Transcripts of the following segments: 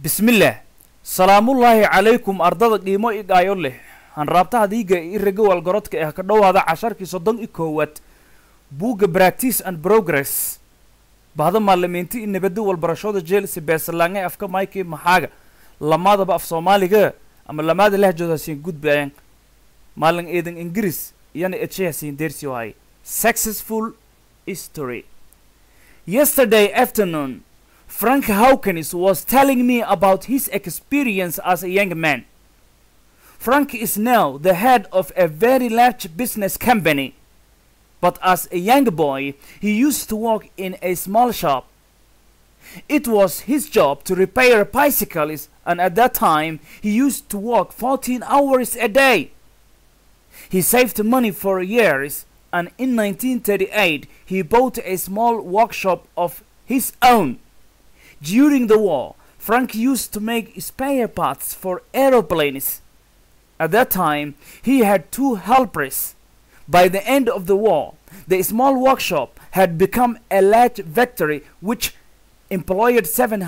bismillaah salaamullaahi calaykum ardada qiimo i dhaayo leh hanraabtaha diiga i raga walgorodka eh ka dhowaada casharkii soddon i koowaad buugga practice and progress bahda maalimiinti i nabadda walbarashooda jeelse beesalaange afka maykii maxaaga lamaadaba af soomaaliga ama lamaada lahjooda hasiin gudbayaan maalin eedan ingiriis iyana edshay hasiin deersi waaye successful history yesterday afternoon Frank Hawkins was telling me about his experience as a young man. Frank is now the head of a very large business company. But as a young boy, he used to work in a small shop. It was his job to repair bicycles, and at that time, he used to work 14 hours a day. He saved money for years, and in 1938, he bought a small workshop of his own. During the war, Frank used to make spare parts for aeroplanes. At that time, he had two helpers. By the end of the war, the small workshop had become a large factory which employed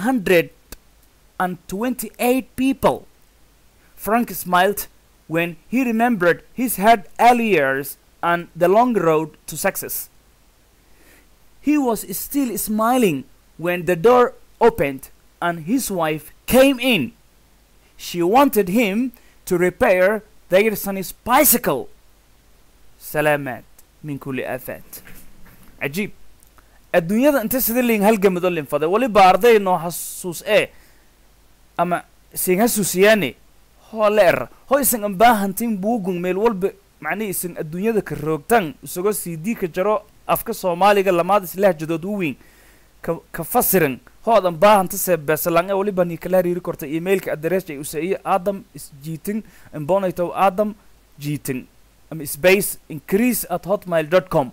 728 people. Frank smiled when he remembered his hard early years and the long road to success. He was still smiling when the door opened and his wife came in. She wanted him to repair their son's bicycle. سلامات من كل آفات عجيب الدنيا انت سدلين هل جمد لين فضي ولي باردي انه حسوس ايه اما سين حسوسياني هو لير هو اسن امباهن تين بوغن ميل والب معني اسن الدنيا كروغتان سوغو سي دي كجرو افكا سوماليغا لماد سلاح جدود وين كفسرن hoodan baahanta seebeesalange waliba ni kala hariiri korta emailka adreska ay usaiye adam isjiitin imbonitow adam jiitin ama space increase at hotmail dot com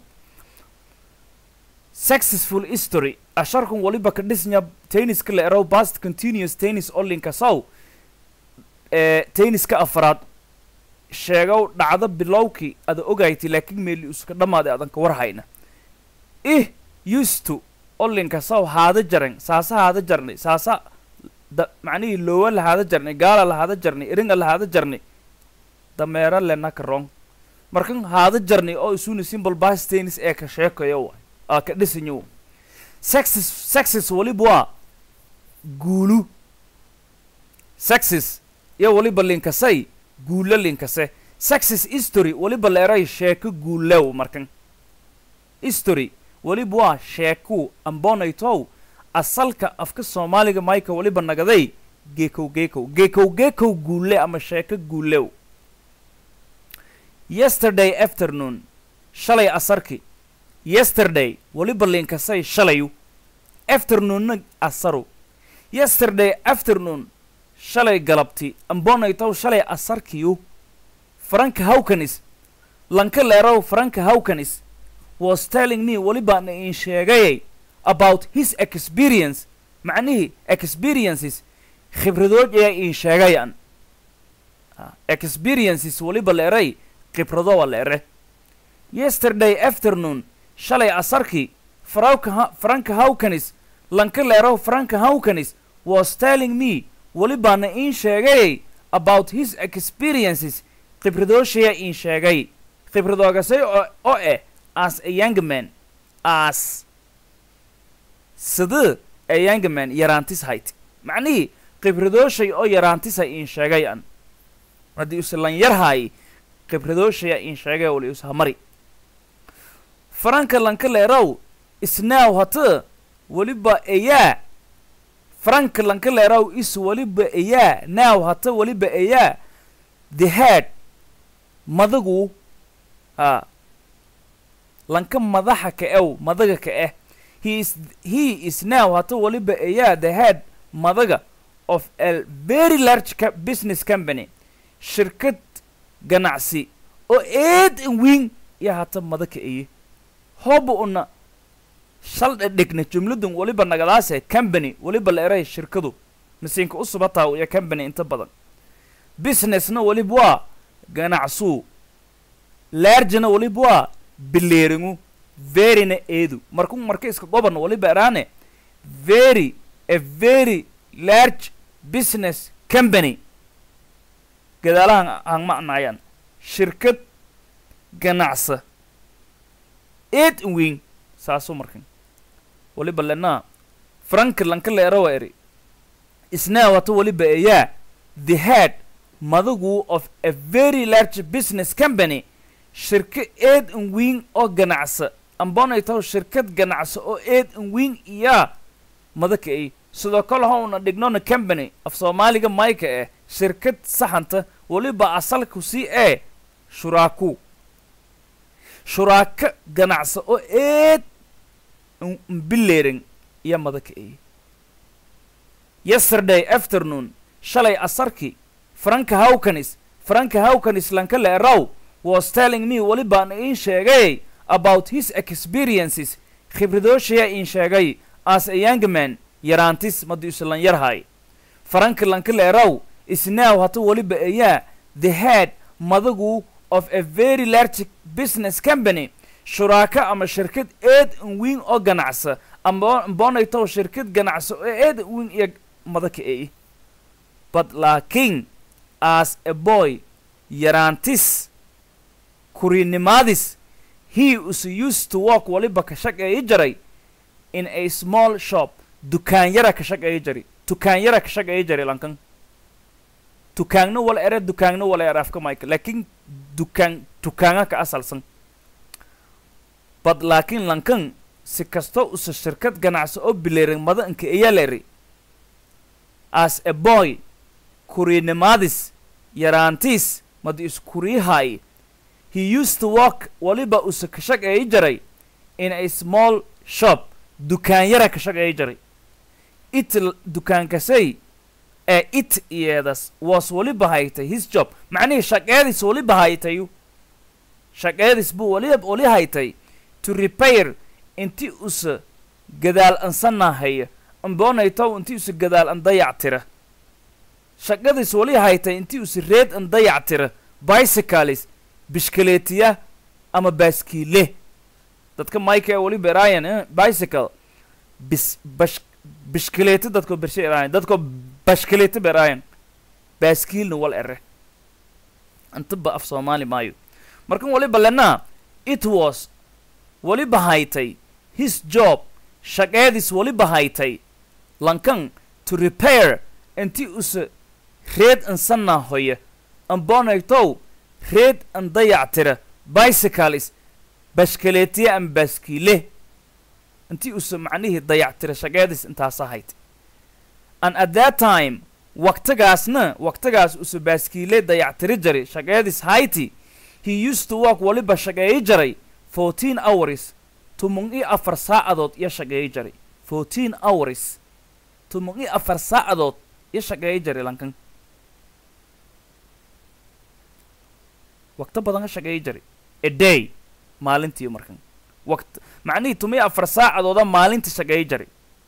successful history asharkun waliba ka dhisnya tenniska la erow past continuous tennis olinka sow ee tenniska afraad sheegow dhacdo bilowkii ada ogayti laakiin meeli uska dhammaaday adan ka warhayna ih used to olinka saw haada jaran saasa haada jarnay saasa da macnihii loowa lahaada jarnay gaala lahaada jarnay eringa lahaada jarnay dameera lenaka rong markan haada jarnay oo isuna simple bas tennis ee ka sheekayo wa aa ka dhisanyo sexes sexes waliba waa guulu sexes iyo waliba linkasay guulo linkase sexes history waliba leeray sheeko guulow markan history weliba waa sheekuu ambonaytow asalka afka soomaaliga mayka weliba nagaday geekow geekow geekow geekow guule ama sheeko guulew yesterday afternoon shalay asarki yesterday weliba linkasay shalayu afternoonna asaru yesterday afternoon shalay galabti ambonaytow shalay asarkiyu franka hawkanis lanka leerow franka hawkanis was telling me welibaana in sheegayay about his experience macnihii experiences khibradood ayaa in sheegayan experiences weliba la eray khibradowa la ere yesterday afternoon shalay asarkii franka franka hawkanis lanka leerow franka hawkanis was telling me welibaana in sheegayay about his experiences khibradooshayaa in sheegay khibradoogasay oo eh as a young man as sida a young man yaraantis hayd macnihii khibradooshay oo yaraantisa in sheegay an haddii use lan yarhaay khibradooshayaa in sheegay wali ushamari franka lanka leerow isnaaw hata weliba eyaa franka lanka leerow is weliba eyaa naaw hata weliba eyaa the head madagu a lanka madaxa ka ew madaga ka eh he is he is now hata waliba ayaa the head madaga of a very large ca business company shirkad ganacsi oo eed in weyn iyo hata madaka eye hooba una shal dhedhigna jumladan waliba nagadaase company waliba la eray shirkadu masiinka u subataa iyo company inta badan businessna waliba waa ganacsuu largena waliba waa bileeringu veryna eedu markuu marka iska goban waliba eraane very a very large business company gadaalahan aan macnaayaan shirkad ganacsa eed wing saasu markan waliba lenaa franklanka leerawa eri isnaa wata waliba eyaa the head madagu of a very large business company shirka eed wing oo ganacsa ambonay taho shirkad ganacsa oo eed wing iyaa madaka ay sidoo kale howna dhignona company af soomaaliga mayka eh shirkad saxanta waliba asalku si ee shuraaku shuraaka ganacsa oo eed mbileering iyo madaka ay yesterday afternoon shalay asarki franka hawkanis franka hawkanis lanka leeraw was telling me walibaan iin sheegay about his experiences khibradooshiya iin sheegay as a young man yaraantis madu islan yarhay franka lanka leeraw isnaaw hata waliba ayaa the head madagu of a very large business company shuraaka ama shirkad eed wing oo ganacsa ama mbonaytow shirkad ganacsa oo eed wing iyo madaka ay but laakiin as a boy yaraantis kurinimaadis he is used to walk waliba ka shaqeeyi jaray in a small shop dukaan yara ka shaqeeyi jari dukaan yara ka shaqeeyi jari lankan dukaanna wala ere dukaanna wala ere afka mayka laakiin dukaan dukaanga ka asalsan bad laakiin lankan si kasta usa shirkad ganacsi oo bileerin mada inka eyaleri as a boy kuriinimaadis yaraantiis madu iskuriihaay he used to walk waliba usa ka shaqeeyi jaray in a small shop dukaan yara ka shaqeeyi jaray it dukaankasay ee it iyeedas was waliba haytay his job macnihii shaqeedis waliba haytayu shaqeedis buu wali wali haytay to repair inti usa gadaal ansanahaya ambonaytow inti usa gadaal an dayac tira shaqadis wali haytay inti usa reed an dayac tira bicycles bishkaleetiya ama baaskiile dadka mike ee wali beraayan bicycle bis bash bishkaleeti dadko bershe eraayan dadko bashkaleeti beraayan baaskiilna wal ere intaba af soomaali maayo markan waliba lenaa it was waliba haytay his job shaqeedis waliba haytay lankan to repair inti usa reed ansanaa hoya ambonaytow reed an dayac tira bicycles bashkaleetiya ama baaskiile intii usa macnihii dayac tira shaqeedis intaasa haytay and at that time waqtigaasna waqtigaas usa baaskiile dayac tiri jari shaqeedis hayti he used to walk waliba shaqeeyi jaray fourteen hours tumung i afar saacadood iyo shaqeeyi jaray fourteen hours tumung i afar saacadood iyo shaqeeyi jaray lankan waqto badan ka shaqeeyi jaray a day maalintii markan waqt macnihii tumi afar saacadooda maalinta shaqeeyi jaray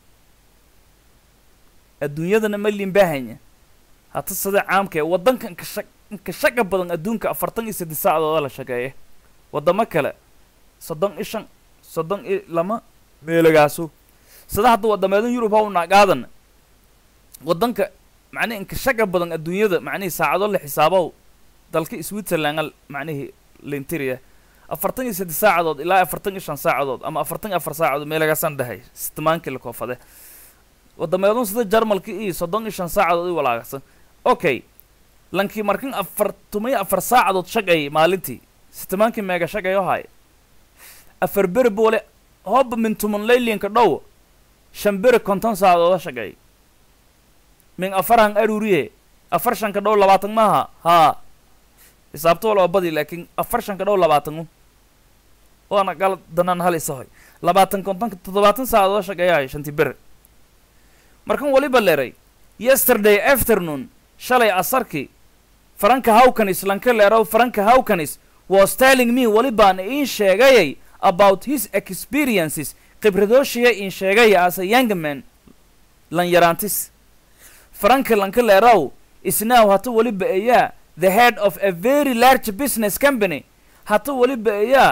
adduunyadana ma liinbaahanya hata sida caamka ee waddanka inka shaq inka shaqa badan adduunka afartan iyo saddex saacadooda la shaqeeya waddamo kale soddon i shan soddon i lama meelagaaso sida hadda waddameedan yurub ha u naagaadan waddanka macnihi inka shaqa badan adduunyada macnihii saacado la xisaabow dalka switzerland macnihii lintiriya afartan iyo saddex saacadood ilaa afartan iyo shan saacadood ama afartan iyo afar saacadood meelagaasaan dhahay sitmaankii la koofade wadameedun sida jarmalka iyo soddon iyo shan saacadood i walaagsan okay lankii markan afar tumiyo afar saacadood shaqay maalintii sitmaankii meega shaqayo haay afar beri boole hooba min tuman laylinka dhow shan beri konton saacadooda shaqeey min afarhan aruriye afar shanka dhow labaatan maaha haa xisaabto walba badi laakiin afar shanka dhow labaatan u waana gal danaan hal isahoy labaatan kontonka toddobaatan saacadood shaqeeyahay shantii bere markan waliba leeray yesterday afternoon shalay asarkii franka hawkanis lanka leerow franka hawkanis was telling me walibaan iin sheegayay about his experiences khibradooshiya iin sheegaya as a young man lan yaraantis franka lanka leerow isnaaw hata waliba ayaa the head of a very large business company hata waliba ayaa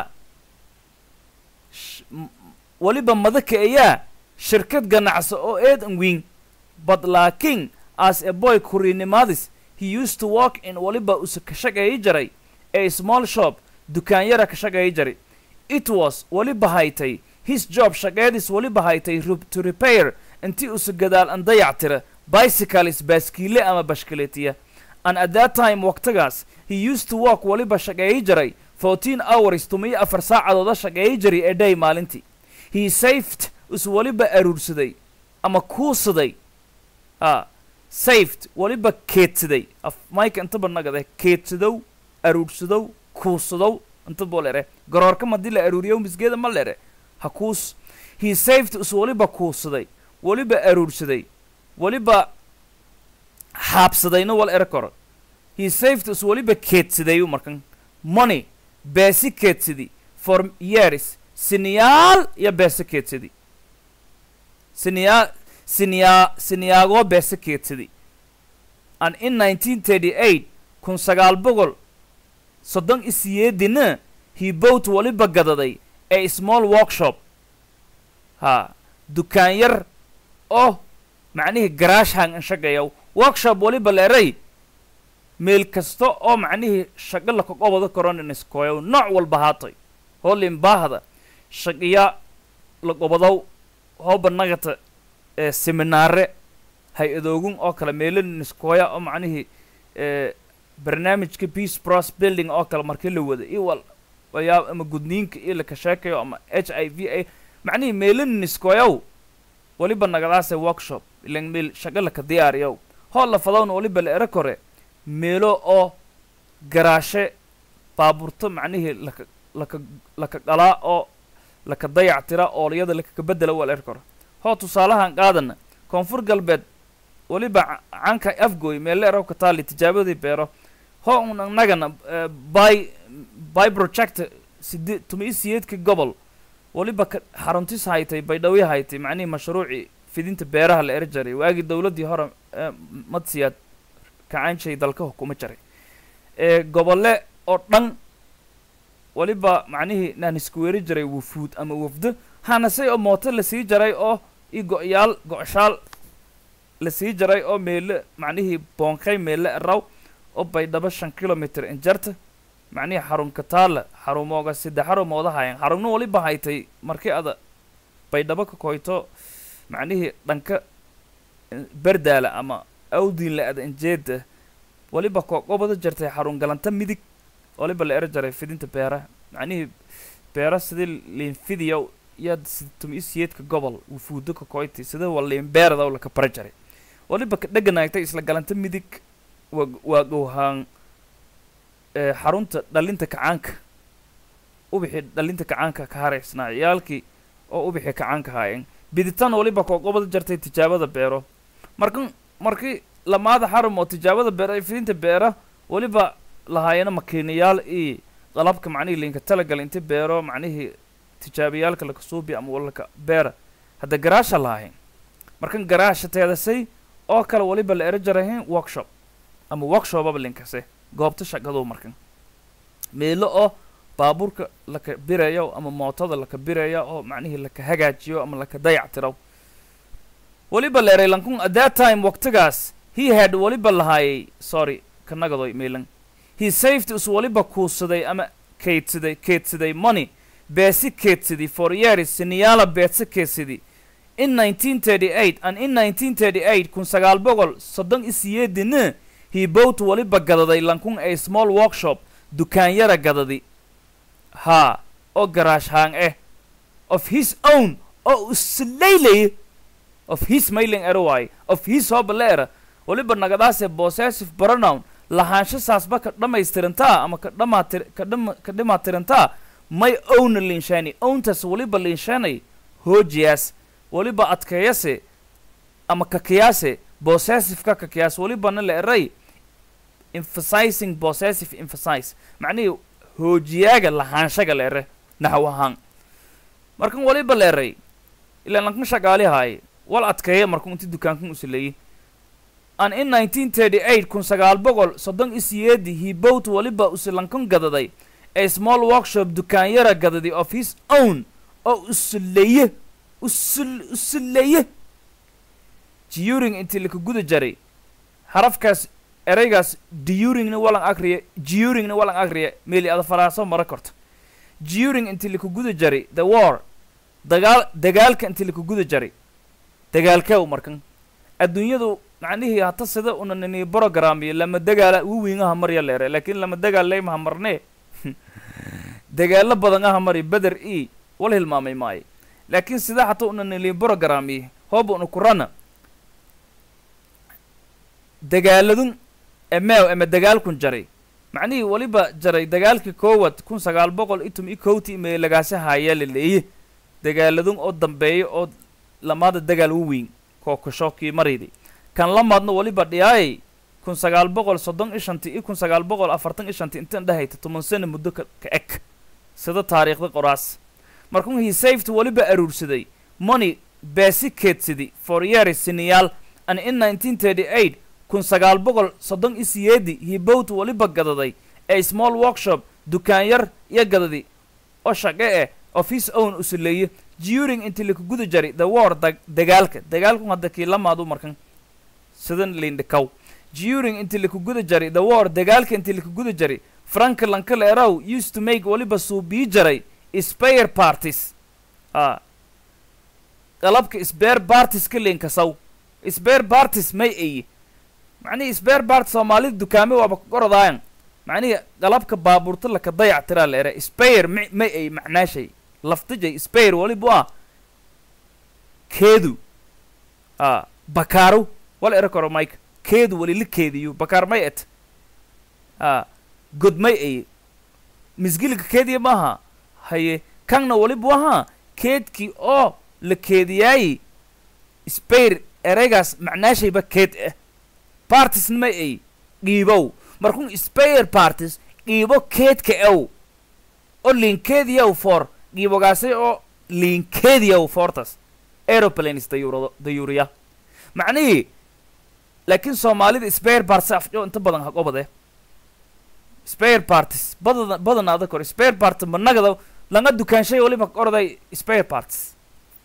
waliba madaka ayaa shirkad ganacso oo eed an wing but laakiin as a boy kuriinimadis he used to work in waliba usa ka shaqeeyi jiray a small shop dukaanyara ka shaqeeyi jiray it was waliba haytay his job shaqeedis waliba haytay ru- to repair intii usa gadaal an dayactira bicycles baaskiile ama bashkaleetiya and at that time waqtigaas he used to work waliba shaqeeyi jiray 14 hours tumiyo afar saacadooda shaqeeyi jiray a day maalintii he saved is waliba aruursaday ama kuusaday a saved waliba keedsaday af mike intaba nagade keedsadow aruursadow kuusadow inta boo lere garoorka madii la aruuriyo misgeeda ma lere ha kuus he saved is waliba kuusaday waliba aruursaday waliba xaabsadayna wal ere koro he saved is waliba keedsadayu markan money beesi keedsadi for years siniyaal iyo beese keedsadi siniyaa siniyaa siniyaagoo beese keedsadi and in 1938 kun sagaal boqol soddon isiyeedina he bought waliba gadaday a small workshop ha dukaan yar oo macnihii garaash hang shaqeeyaw workshop waliba leeray meel kasta oo macnihii shaqo lakaqobado koroniniskoyow nooc walba haatay hoolin baahda shaqiya laqobadow hooba nagata ee seminaare hay-adoogun oo kale meelaniskoya oo macnihii ee barnaamijka peace pros building oo kale markii la wada iwal wayaa ama gudniinka iyo laka sheekayo ama h i v a macnihii meelaniskoyow waliba nagadaase workshop ilan meel shaqa laka diyaariyow hool la fadowna waliba la ero kore meelo oo garaashe baaburto macnihii laka laka laka qalaa oo laka dayactira oolyada lakaka bedela waa la eri karo hoo tusaalahan qaadana koonfur galbeed waliba ca- canka afgoy meelle erow ka taali tijaabadii beero hoo un annagana eh, by by project side tuma i siyeedka gobol waliba ka xaruntis haytay baydhawyo haytay macnihii mashruucii fidinta beeraha la eri jaray waagii dowladdii hore ee madsiyaad kacanshay dalka hukuma jaray ee gobole oo dhan waliba macnihii naan isku weeri jiray wufuud ama wafdo hanase oo mooto la sii jaray oo i go-yaal go-shaal la sii jaray oo meele macnihii boonkay meele eraw oo baydhabo shan kilometer injarta macnihii xarun kataala xarumooga saddex xarumooda hayan xarumna waliba haytay markii ada baydhabo ka koyto macnihii dhanka eh, berdaala ama awdiin la ada injeeda waliba koqobada jartay xarun galanta midig waliba la ero jaray fidinta beeraha macnihii beera sidii liinfidiya yaad situm isiyeedka gobol wufuudo ka koyti sida waa liinbeerada laka bara jaray waliba ka dheganaagtay isla galanta midig waa waa gowhaan ee xarunta dhalinta kacaanka ubixii dhalinta kacaanka ka haraysnaa ciyaalkii oo ubixii kacaanka haayeen biditaan waliba koqobada jartay tijaabada beero markan markii lamaada xarum oo tijaabada beera iyo fidinta beera waliba lahaayana makiinayaal iyo qalabka macnihii linka talagal inti beero macnihii tijaabayaalka laka suubi ama walaka beera hadda garaasha lahayn markan garaasha teedasay oo kale waliba la ero jarahayn workshop ama workshopaba linkase goobta shaqadow markan meelo oo baabuurka laka birayo ama mootada laka biraya oo macnihii laka hagaajiyo ama laka dayactiro waliba la eray lankun at that time waqtigaas he had waliba lahaayay sorry kanagadoy meelan he saved is waliba kuusaday ama keydsaday keydsaday money beesi keedsaday for years siniyaala beedse keedsaday in 1938 and in 1938 kun sagaal boqol soddon isiyeedina he bought waliba gadaday lankun a small workshop dukaanyara gadadi haa oo garaash haan eh of his own oo islaylaye of his mailing era waaye of his hooba era waliba nagadaase possessive pronoun lahaansho saasba ka dhammaystirantaa ama ka dhamaatir ka dhama ka dhimaatirantaa may owna linshaani owntaas waliba linshaanay hoojiyaas waliba adkeeyase ama kakiyaase possessive-ka kakiyaas walibana la eray emphasizing possessive emphasize macnihii hoojiyaaga lahaanshaga la ere naxw ahaan markan waliba la eray ilaa lankan shaqaali haaye wal adkeeya markuu inti dukaankan usileeyey an in 1938 kun sagaal boqol soddon isiyeedi he bought waliba usilankan gadaday a small workshop dukaanyara gadadi of his own oo usuleeye usul usuleeye during intii laka guda jaray harafkaas ereygaas duringna walan akriya juringna walan akriya meeli ada faraaso mara korto juring inti laku guda jari the war dagaal dagaalka inti laku guda jari dagaalkew markan adduunyadu macnihii hata sida una nini brogramiyo lama dagaala ugu wiingaha marya leere laakiin lama dagaal leymaha marnee dagaalo badan aha mari beder e wala hilmaamay maayo laakiin sida hata una nili brogramiyo hooba una kurana dagaaladun emeew eme dagaalkun jaray macnihii weliba jaray dagaalkii koowad kun sagaal boqol itum i kowti mee lagaasi haayaa la leeye dagaaladun oo dambeeya oo lamaada dagaal u weyn kookasho kii maraydi kan lamaadna weliba dhiyaayay kun sagaal boqol soddon i shanti i kun sagaal boqol afartan i shanti intan dhahayta toban sano muddo ka ka eg sida taariikhda qoraas markun he saved weliba aruursaday money beesi keedsidi for years siniyaal and in nineteen thirty eight kun sagaal boqol soddon i siyeedi hibowt weliba gadaday ee small workshop dukaan yar iyo gadadi oo shaqe eh of his own usuleeye during inti laku guda jari the war dag dagaalka dagaalku hadda kii lamaadu markan sidan lindhikaw during inti laku guda jari the war dagaalka inti laku guda jari franklin kaleerow used to make weliba suubii jaray spare parties a qalabka spare parties ka leenkasaw spare parties may ayi macnihii spare part soomaalida dukaame waaba korodaayan macnihii qalabka baabuurta laka dayac tiraa la ere spare ma may ay macnaashay laftijay spare walibu ah keedu a bakaaru wala ere koro mike keedu wali la keediyo bakaar may et a god may ay misgilika keediya maaha haye kanna walibu ahaa keedkii oo la keediyaayi spare ereygaas macnaashayba keed ah partisna may ay dhiibow markun spare parties dhiibo keedka ew oo liinkeediyaw for dhiibogaasay oo liinkeediyaw fortas aeroplanes dayuurado dayuuriya macnihii laakiin soomaalida spare parts afjo inta badan haqobade spare parties badana badanaada kor spare part managada langa dukaanshay waliba orday spare parts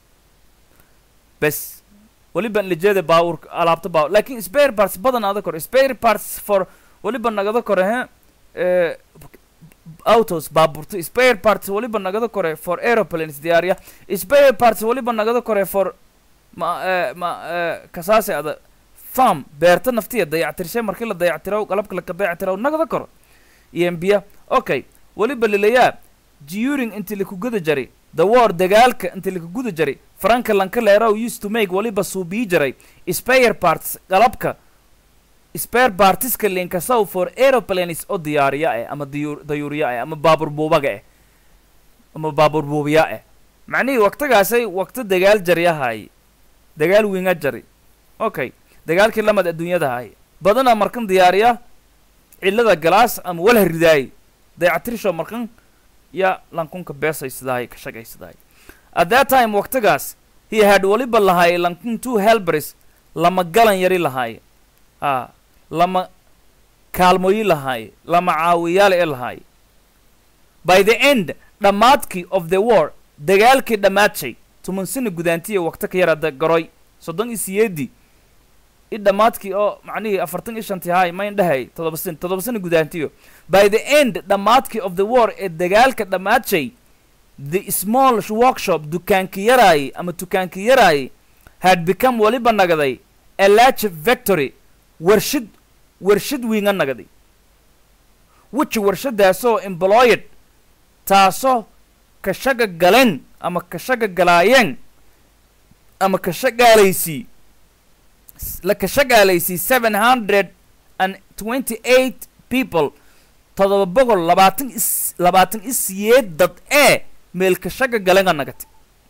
bes waliba lijeeda baawurka alaabta baawur laakiin spare parts badanaada kor spare parts for waliba nagada kore he eh, autos baaburta spare parts waliba nagada kore for aeroplanes diyaariya spare parts waliba nagada kore for ma eh, ma eh, kasaase ada farm beerta naftiya dayactirshay markii la dayactiraw qalabka laka dayactiraw nagada koro embiya okay waliba lilayaa during inti laku guda jari the war dagaalka inti laku guda jari franklin kaleerow used to make waliba suubii jaray spare parts qalabka spare partiska linkasow for aeroplanes oo diyaariya eh ama diyuur dayuuriya eh ama baabur buubaga eh ama baabur buubiya eh macnihii waqtigaasay waqti dagaal jaryahay dagaal winga jari okay dagaalkii lamad adduunyada hay badana markan diyaariya cilada galaas ama walha ridaay dayactirsho markan ya lankunka beesaysidahay ka shaqaysidahay at that time waqtigaas he had waliba lahaay lankun two helbers lama galan yari lahaay a lama kaalmooyi lahaay lama caawiyaal ee lahaay by the end dhammaadkii of the war dagaalkii dhammaadshay tuman sina gudaantiya waqti ka yarada garoy soddon iyo siyeedii i dhammaadkii oo macnihii afartan iyo shantii haay mayn dhahay toddoba sin toddoba sina gudaantiyo by the end dhammaadkii of the war ee dagaalka dhammaadshay the small workshop dukaankii yaraayay ama dukaankii yaraayay had become waliba nagaday a large victory warshad warshad wiinga nagaday which warshadaasoo employed taasoo ka shaga galeen ama ka shaga galaayeen ama ka shagaalaysii la ka shagaalaysii seven hundred and twenty eight people todoba boqol labaatan is labaatan i siyeed dad ee meel ka shaga galenga nagati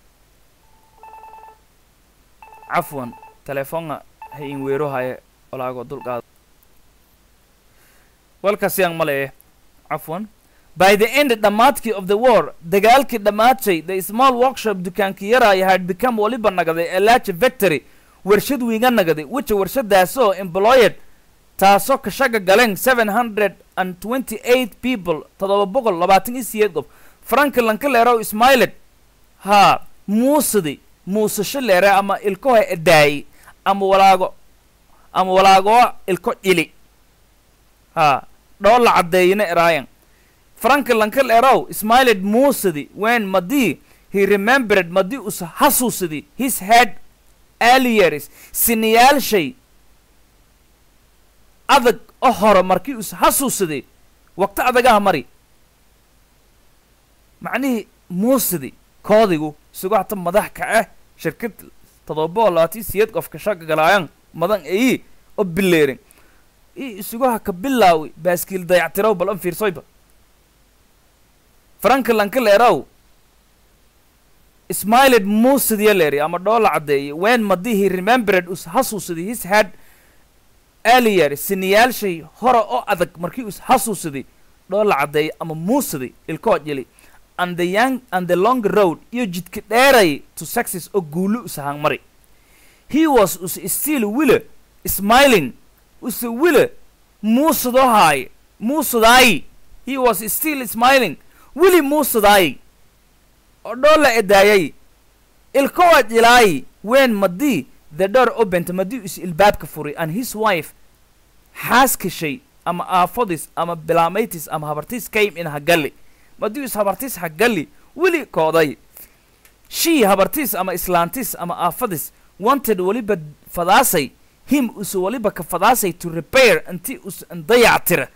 cafwan telefoonga ha in weero haye walaago dulqaado walkasiyang male eh cafwan by the end dhammaadkii of the war dagaalkii dhammaadshay the small workshop dukaankii yaraaya had become waliba nagaday a large victory warshad wiinga nagaday which warshadaasoo employed taasoo ka shaga galeen seven hundred and twenty eight people toddoba boqol labaatan iyo siyeed qof franklin kaleerow ismailet haa muusadi muusasho leere ama ilkahoy edaayey ama walaago ama walaagoo ilko dhili ha dhoo la caddeeyina eraayan franka lankal erow smiled muusidi when madii he remembered madii us hasuusidi his head earliers siniyaalshay adag o hore markii us hasuusiday waqti adagaha mari macnihii muusidi koodigu isagoo hata madax kace shirkad todoba labaatan siyeed qofka shaga galaayan madan eyi o bileerin i isugu haka bilaawi baaskiil dayactirow bal an fiirsoyba franka lankaleerow smiled muusidiya leeri ama dhoola caddeeyay when madii he remembered us hasuusiday his head earlier siniyaalshay hore oo adag markii us hasuusiday dhoola caddeeyay ama muusiday ilkoo jili and the young and the long road iyo jidka dheeray to success oo guulu usahaan mari he was us still wile smiling use wile muusadoo haay muusadaayi he was still smiling wili muusadaayi oo dhoola edaayay ilkowa jilaayi when madii the door opened madii is ilbaabka furay and his wife xaaskashay ama aafadis ama bilaameytis ama habartis came in hagalli madii is habartis hagalli weli kooday she habartis ama islaantis ama aafadis wanted weliba fadaasay him usu weliba ka fadaasay to repair inti us dayactira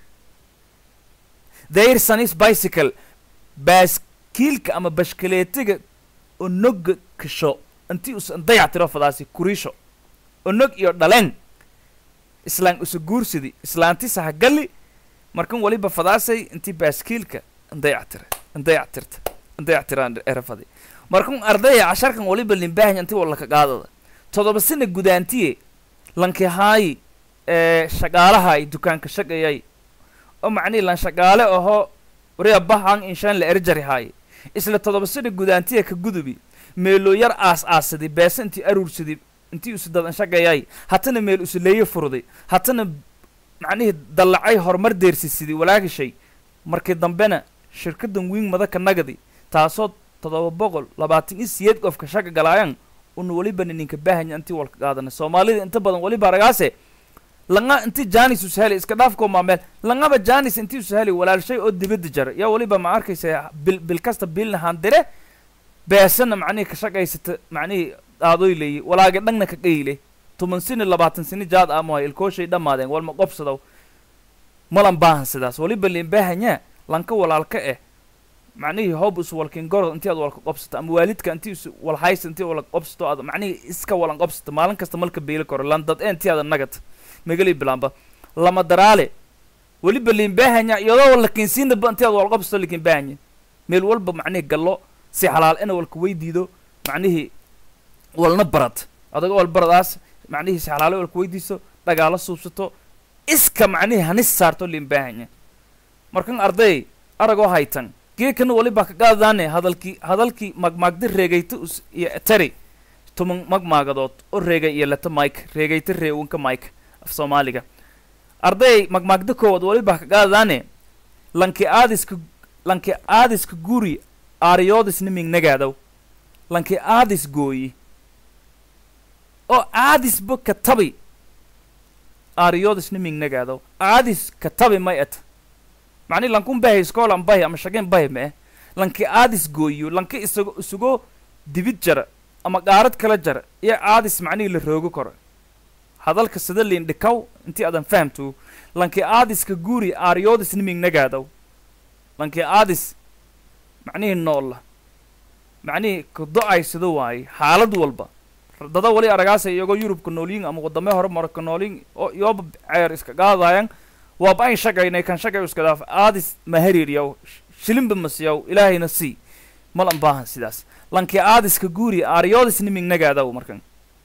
their sonis bicycle baaskiilka ama bashkaleetiga onoga kasho intii usan dayactiro fadaasi kuriisho onog iyo dhaleen islaan usa guursidi islaantisa hagalli markan waliba fadaasay intii baaskiilka ndayactira ndayactirta ndayactiraan erafadi markan ardaya casharkan waliba limbaahan intii walaka qaadada todoba sana gudaantiye lanki haayi ee shaqaalahay dukaanka shaqayay oo macnihi lan shaqaale ahoo wariya bahan inshaan la erjari haaye isla todoba sana gudaantiya ka gudubi meeloo yar aas aasadi beesa intii aruursadi intii usu dadan shaqayay hatana meel usu leeye furday hatana macnihii dallacay horumar deersisidi walaagashay markii dambena shirkadan wiing madaka nagadi taasoo todoba boqol labaatan iyo siyeed qofka shaqa galaayan una weliba ninka baahanya intii walka qaadana soomaalida inta badan weliba aragaase langa inti janis usheli iska dhaafkoo maameel langaba janis intii usheli walaalshay oo dibadda jara yaa weliba ma arkaysa bil bil kasta bilna handire beesana macnihii ka shaqaysata macnihii aadoy leeyi walaaga dhangna ka qayle toban sini labaatan sini jaad amohay ilkooshay dhammaadeen walma qobsadaw malan baahan sidaas weliba liin baahanya lanka walaalka eh macnihii hoob is walkin gorod intii aad walka qobsato ama waalidka intii is walhaysa intii wala qobsato aad macnihii iska walan qobsato maalin kasta malka beeli karo landad ee intii aada nagat magali bilaamba lama daraale weliba liin baahanya iyadoo lakinsiinaba intii aad wala qobsato likin baahanya meel walba macnihii gallo si xalaal ina walka weydiido macnihii walna barad adaga wal baradaas macnihii si xalaalo walka weydiiso dhagaalo suubsato iska macnihii hanis saarto liin baahanya markan arday aragoo haytan geekana waliba ka qaadadaane hadalkii hadalkii magmaagda reegayta us iyo tari tuman magmaagadood oo reegay iyo leta mike reegayta reewanka mike af soomaaliga arday magmaagda koowaad waliba ka qaadadaane lanki aadiska lanki aadiska guri aariyoodisna mingnagaadaw lanki aadis gooyi oo aadisba ka tabi aariyoodisna mingnagaadaw aadis ka tabi may et macni lankun bahay iskoolan bahay ama shageen bahay ma eh lanki aadis gooyo lanki isago isugoo dibid jara ama qaarad kala jara iyo aadis macnihii la roogo karo hadalka sida liin dhikaw intii aadan fahamto lanki aadiska guuri aariyoodis nimingnagaadaw lanki aadis macnihii noolla macnihii ka do-aysada waaye xaalad walba dada wali aragaasa iyagoo yurubka noolyin ama wadame hore marka noolyin oo iyooba ceer iska qaadaayan waaba ayn shagaynay kan shagay iska daaf aadis mahariiryaw shilinba masiyaw ilaahayna sii malan baahan sidaas lanki aadiska guuri aariyoodis nimingnagaadaw markan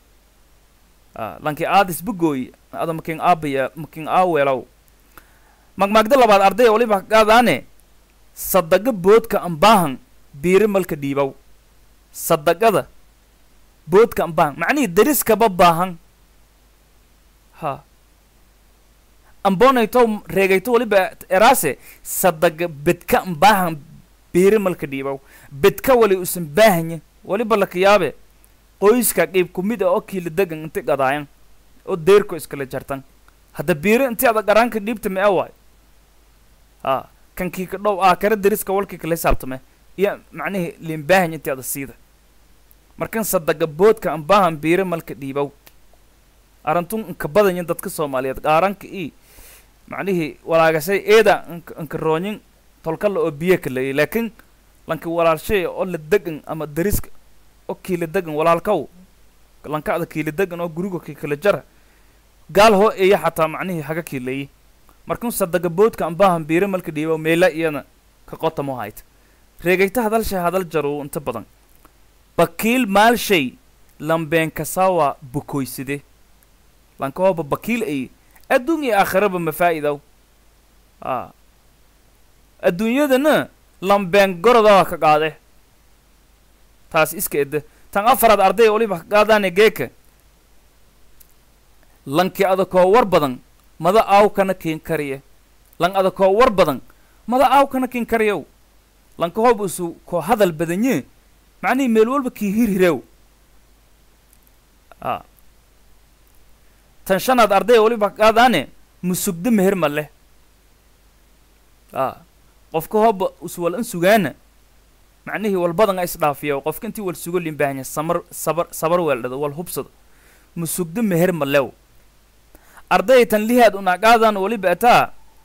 lanki aadis bugooy ada makin aabaya makin aaweelaw magmaagda labaad ardaya waliba qaadaane sadaga boodka ambaahan biiri malka dhiibaw sadagada boodka ambaahan macnihii dariskaba baahan ha ambonayto reegayto waliba eraase sadaga bedka ambaahan biiri malka dhiibaw bedka wali usan baahanya waliba laka yaabe qoyska qiib kumid a oo kiila degan inti gadaayan oo deerko iskala jartan hadda biiro intii ada qaraanka dhiibta mee waay a kankii ka dhow aa kara deriska walkii kala hisaabtame iyo macnihii liinbaahan intii ada siida markan sadaga boodka ambaahan biiro malka dhiibow arantun inka badanya dadka soomaaliyeed qaaranka i macnihii walaagasay eeda inka inka roonyin tolkala oo biyo kalayay laakiin lanka walaalshay oo la degan ama deriska oo kiila degan walaalkaw lankacda kiila degan oo guriga kii kala jara gaal hoo eeya xataa macnihii haga kiilayay markun sadaga boodka ambaahan biiro malka dhiibow meela iyana ka qotamo hayta reegayta hadalshay hadal jarow inta badan bakiil maalshay lambeen kasawa bukoyside lankahooba bakiil ay adduun iyo aakhiraba mafaa'idow a adduunyadana lambeen gorodaa ka qaade taas iska edde tan afaraad arday waliba ka qaadaane geeka lanki adakoo war badan mada aawkana kiin kariye lan adakoo war badan mada aawkana kiin kariyow lankahooba isu koo hadal badanye macnihii meel walba kii hirhirew a tan shanaad arday waliba ka qaadaane musugdo meher ma leh a qofka hooba uswal in sugaana macnihii walbadan a isdhaafiya qofka intii wal sugo limbaahanya samar sabar sabar weeldhado wal hubsado musugdo meher ma lew arday tan lihaad unaqaadan waliba ataa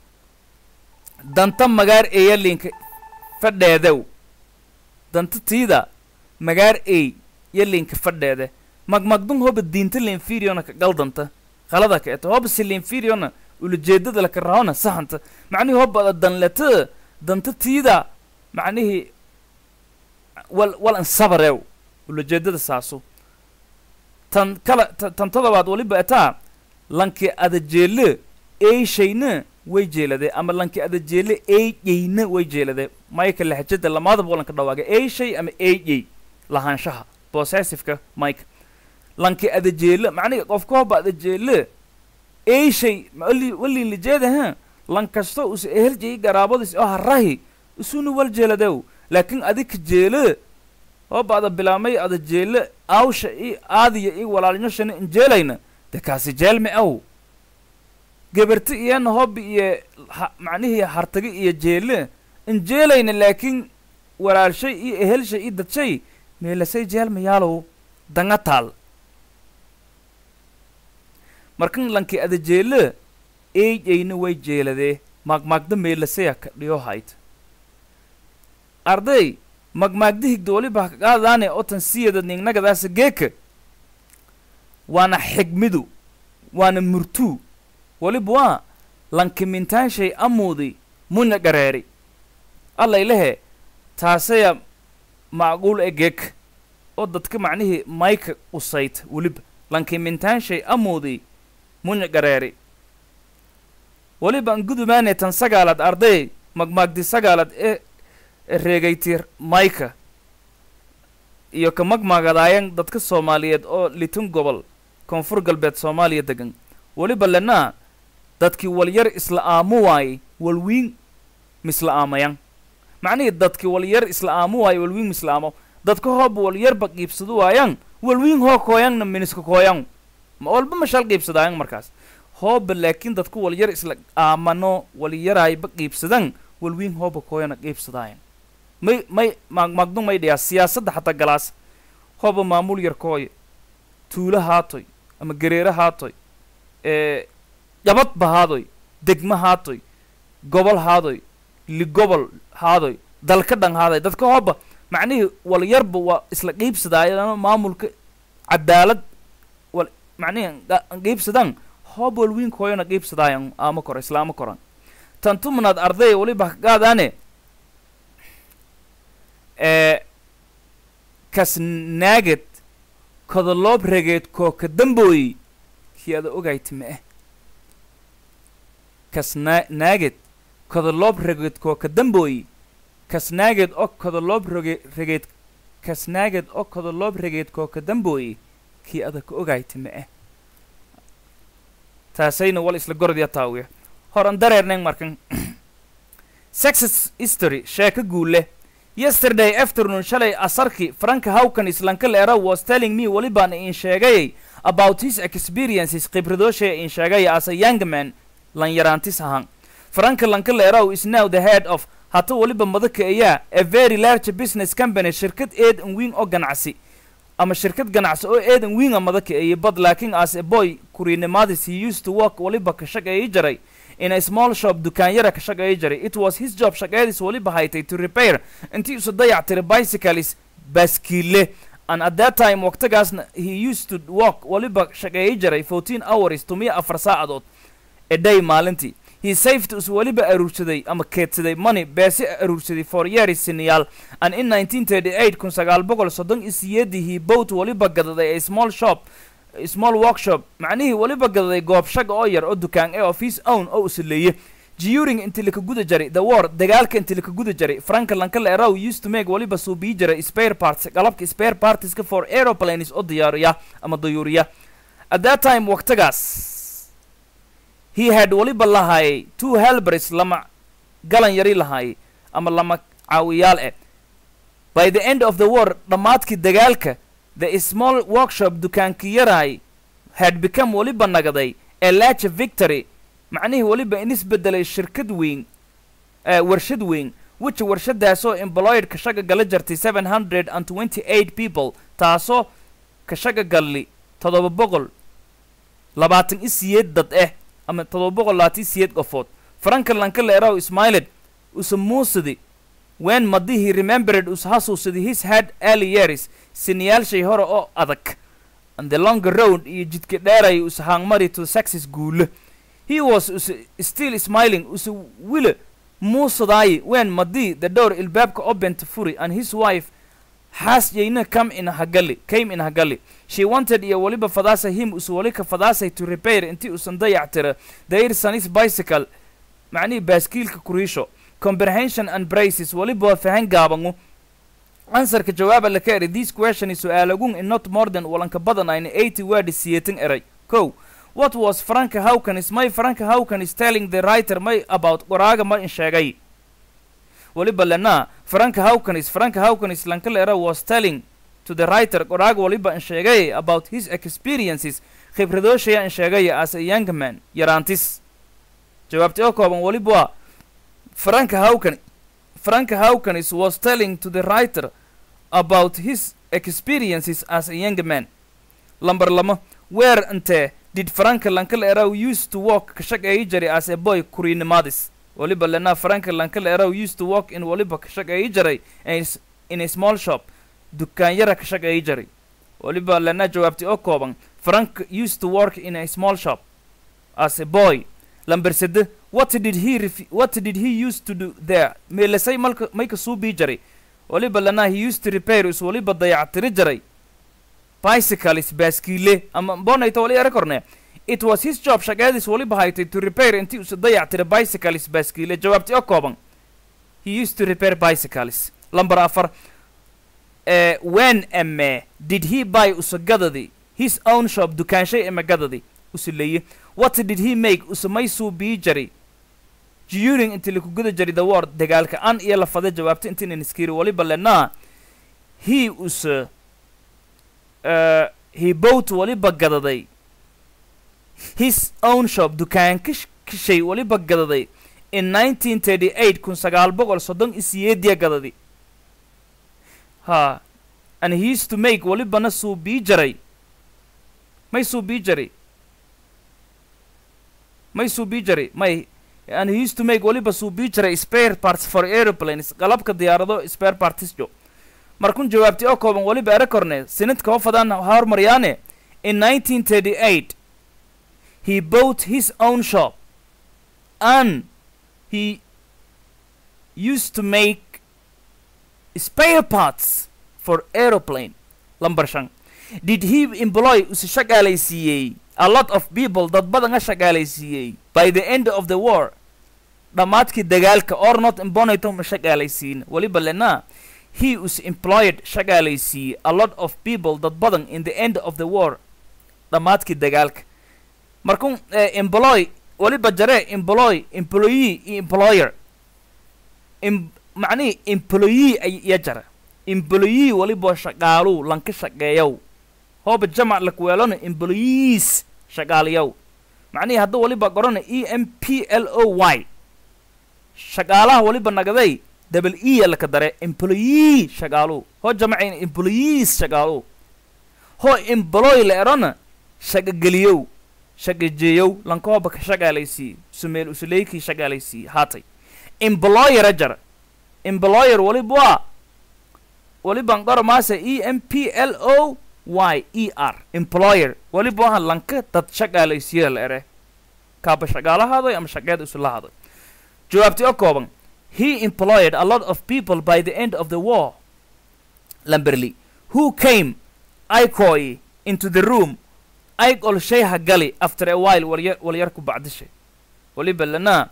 danta magaar eeya linka fadheedew danta tiida magaar ey yo linka fadheede magmagdun hoba diinta linfiriona ka galdanta qalada ka eto hoba si linfiriona ulajeedada laka rahona sahanta macnihii hobada danleta danta tiida macnihii wal wal ansabarew ulajeedada saaso tan kala tan todobaad waliba ataa lanki adajeele eyshayna way jeelade ama lanki adajeele eyeyna way jeelade mayka lahjada lamaadaba walanka dhawaaga eyshay ama eyey lahaanshaha possessiveka mike lanki adajeele macnihi qofka hoba adajeele eyshay walin lijeeda ha lan kasto us eheljayi garaabadis oo harahi isuna wal jeeladew laakiin adika jeele hoba ada bilaamay ada jeele aawsha i aadiya i walaalnyoshana injeelayna de kaasi jeelme aw geberti iyana hobi iyo ha macnihii hartagi iyo jeele injeelayna laakiin walaalshay iyo ehelshay i dadshay meelasay jeelma yaalow danga taal markan lanki ada jeele eeyeyna way jeeladee maagmaagda meelasaya ka dhiyo hayd arday magmaagda higda waliba ka qaadaane oo tan siyada ningnagadaasa geeka waana xigmidu waana murtuu waliba waa lankimintaashay amuudi munya gareeri allaylehe taasaya macquul e geeka oo dadka macnihii mayka usayta weliba lankimintaashay amuudi munya gareeri waliba an gudumaane tan sagaalaad arday magmaagdi sagaalaad ee reegaytir mayka iyo ka magmaagadaayan dadka soomaaliyeed oo litun gobol koonfur galbeed soomaaliya degan weliba lenaa dadkii walyar isla aamu waayey walwiin misla aamayan macnihii dadkii walyar isla aamu waaye walwiin misla aamo dadka hooba walyarba qiibsadu waayan walwiin hoo kooyanna miniska kooyan ma walba mashal qiibsadaayan markaas hooba laakiin dadku walyar isla aamano walyaraayba qiibsadan walwiin hooba kooyana qiibsadaayan may may maagmaagdu may dhiyaa siyaasadda xataa galaas hooba maamul yar kooya tuulo haatoy ama gareere haatoy ee jabadba haadoy degmo haatoy gobol haadoy ligobol haadoy dalka dhan haadoy dadka hooba macnihii walyarba waa isla qiibsadaayano maamulka cadaalad wal macnihii qiibsadan hooba walwiin kooyana qiibsadaayan aama koro islaama koran tan tumanaad arday waliba kagaadaane ee kasnaagad kodoloob regeed kooka dambooyi kii ada ogayta ma ah kasnaa naaged kodoloob regeed kooka dambooyi kasnaaged oo kodoloob roge regeed kasnaaged oo kodoloob regeed kooka dambooyi kii ada ka ogayta ma ah taasayna wal isla gorodya taawiya horan dareerneen markan sexes history sheeko guule yesterday afternoon shalay asarki franka hawkan islanka leera was telling me welibaan iin sheegayay about his experiences khibradoosha in sheegaya as a young man lanyaraantis ahaan franka lankaleerow is now the head of hata weliba madaka ayaa a very large business company shirkad eedan wiin oo ganacsi ama shirkad ganacsi oo eedan wiinga madaka eye but laakiin as a boy kuriinimaadis he used to work weliba ka shaqeeyi jiray in a small shop dukaanyara ka shaqeeyi jiray it was his job shaqeedis weliba haytay to repair intii usa dayac tiray bicycles baaskiile and at that time waqtigaasna he used to work weliba shaqeeyi jiray fourteen hours tumiya afar saacadood a day maalintii he saved us weliba aruursaday ama keedsaday money beese aruursaday for years siniyaal and in 1938 kun sagaal boqol soddon iyo siyeedii he bought weliba gadaday a small shop a small workshop macnihii weliba gadaday goob shaga oo yar oo dukaan ee of his own oo usileeye during inti laka guda jaray the war dagaalka inti laka guda jaray franka lankale erow used to make weliba suubii jiray spare parts qalabka spare partieska for aeroplanes oo diyaariya ama dayuuriya at that time waqtigaas he had weliba lahaayay two helbers lama galan yari lahaayay ama lama caawiyaal eh by the end of the war dhammaadkii dagaalka the small workshop dukaankii yaraay had become weliba nagaday a large victory macnihii weliba in isbedelay shirkad weyn uh, warshad weyn which warshadaasoo employed ka shaga gala jartay seven hundred and twenty eight people taasoo ka shaga galli toddoba boqol labaatan i siyeed dad eh ama toddoba boqol labaatan siyeed qofood franka lankale erow ismailed usa muusadi when madihii remembered us hasuusadi his head early years siniyaalshay hore oo adag and the longer road iyo jidka dheeray usa haangmari to success guule he was usa still smiling usa wile muusadaayi when madii the door ilbaabka obent furi and his wife has yayna come in hagali came in hagali she wanted iyo weliba fadaasa him us weli ka fadaasay to repair intii usan dayac tira their sonis bicycle macnihii baaskiilka kuriisho comprehension and braces weliba waa fahan gaabangu ansarka jawaaba laka eri this question is su-aalagun in not more than walanka badan ayna eighty word siyeetan eray ko what was franka hawkanis may franka hawkanis telling the writer may about qoraaga ma in sheegay weliba lena franka hawkanis franka hawkanis lankaleera was telling to the writer qoraaga waliba in sheegay about his experiences khibradooshaya in sheegaya as a young man yaraantis jawaabta oo kooban weliba waa franka hawkan franka hawkanis was telling to the writer about his experiences as a young man lamber lama where inte did franka lankaleera used to work ka shaqeeyi jiray as a boy kuriinimaadis waliba lena franka lankaleera used to work in waliba ka shaqeeyi jiray in a small shop dukaanyara ka shaqeeyi jiray waliba lena jawaabtay oo kooban frank used to work in a small shop as a boy lamber sede what did he ref what did he used to do there meelasay malka mayka suubii jiray waliba lena he used to repair is waliba dayactiri jiray bicycles baaskiile ama bonayta wali ere korne it was his job shaqeedis waliba haytay to repair intii usa dayactira bicycles baaskiile jawaabtay oo kooban he used to repair bicycles lamber afar uh, when ame did he buy usagadadi his own shop dukaanshay emagadadi usileeye what did he make usamay suubii jari during inti lakuguda jari the war dagaalka an iyo lafada jawaabta intinan iskiri waliba lenaa he usa uh, he bought waliba gadaday his own shop dukaanka kashay waliba gadaday in nineteen thirty eight kun sagaal boqol soddon isiyeediya gadadi ha and he used to make walibana suubii jaray may suubii jaray may suubii jaray may and he used to make waliba suubii jaray spare parts for aeroplanes qalabka diyaarado spare parties jo markun jawaabtay oo kooban waliba ere korne sinadka ho fadaan hormaryaane in nineteen thirty eight he bought his own shop and he used to make spare parts for aeroplane lamber shan did he employ usi shaqaalaysiiyey a lot of people dad badan a shaqaalaysiiyey by the end of the war dhammaadkii dagaalka or not imbonato ma shaqaalaysiin weliba lena he was employed shaqaalaysiiyey a lot of people dad badan in the end of the war dhammaadkii dagaalka markun employ weliba jare employ employee iyo employer macnihii employee ya jara employee waliba shaqaaluu lanka shaqeeyow hooba jamac lakuweelona employees shaqaalayaw macnihii hadda waliba qorana e m p l o y shaqaalaha waliba nagaday double e laka dare employee shaqaalu hoo jamacayna employees shaqaalu hoo employ la erona shaqageliyow shaqajeeyow lankooba ka shaqaalaysiiye sumeel usuleykii shaqaalaysiiye haatay employer jar employer waliba waa waliban qoro maase e m p l o y e r employer waliba waha lanka dad shaqaalaysiiya la ere kaaba shaqaalahaadoy ama shaqeeda isulahaadoy jawaabti oo kooban he employed a lot of people by the end of the war lamberley who came icoi into the room ayg ol shayha gali after a while walyar walyar ku bacdishay waliba lana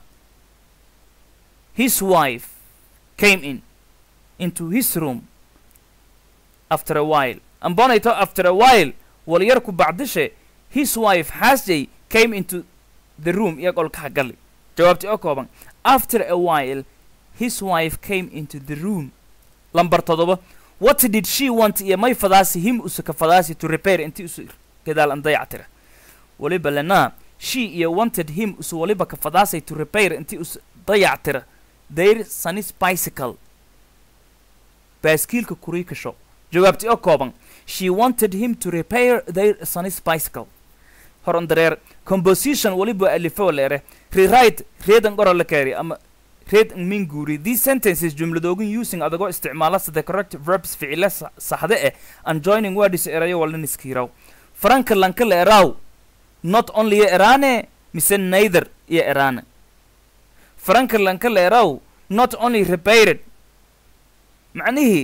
his wife came in into his room after a while ambonayto after a while walyar ku bacdishe his wife hasjay came into the room iyag ol kaha gali jawaabti oo kooban after a while his wife came into the room lambar todoba what did she want iyo may fadaasi him usuka fadaasi to repair inti usu gadaal an dayactira waliba lana she iyo wanted him usu waliba ka fadaasay to repair inti us dayactira their sunnis bicycle baaskiilka kurii kasho jawaabti oo kooban she wanted him to repair their sunnis bicycle horan dareer composition waliba alifo leere rewrite reedan qoro la kaari ama reed min guuri these sentences jumladoogan using adagoo isticmaala the correct verbs ficile sa- saxde eh and joining words erayo walin iskiiraw franka lanka la eraw not only iyo eraane mise neither iyo eraane franka lanka la eraw not only repaired macnihii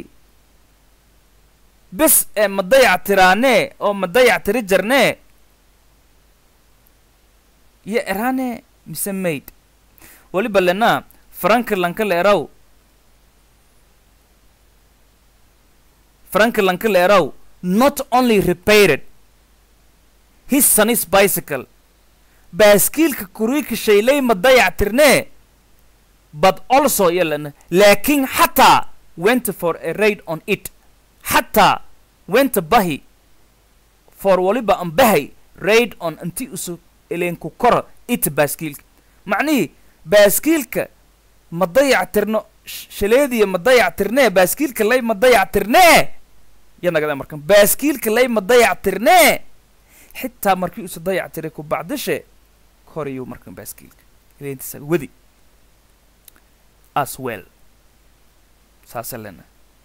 bes ee ma dayactiraanee oo ma dayactiri jarnee iyo eraane mise maid waliba lena franka lanka la eraw franka lanka la eraw not only repaired his son's bicycle baaskiilka kuriika shaylay ma dayactirnee but also yalana laakiin xataa went for a raid on it xataa went bahi for waliba an bahay raid on inti usu eleenku koro it baaskiilka macnihii baaskiilka ma dayactirno sh- shaleediya ma dayactirnee baaskiilka lay ma dayactirnee yanagada markan baaskiilka lay ma dayactirnee xitaa markii usa dayactiray ku bacdishe korayuu markan baaskiilka eleentiisa wadi as well saasa lena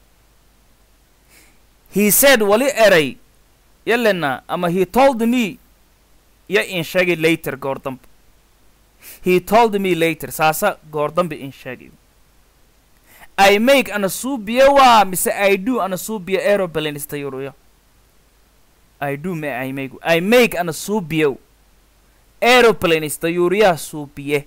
he said wali eray yalena ama he told me ya in sheegay later goor dambe he told me later saasa goor dambe in sheegay i make ana suubiya waa mise i do ana suubiya aeroplane istayuruyo i do me i make i make ana suubiyo aeroplane istayuriya suubiye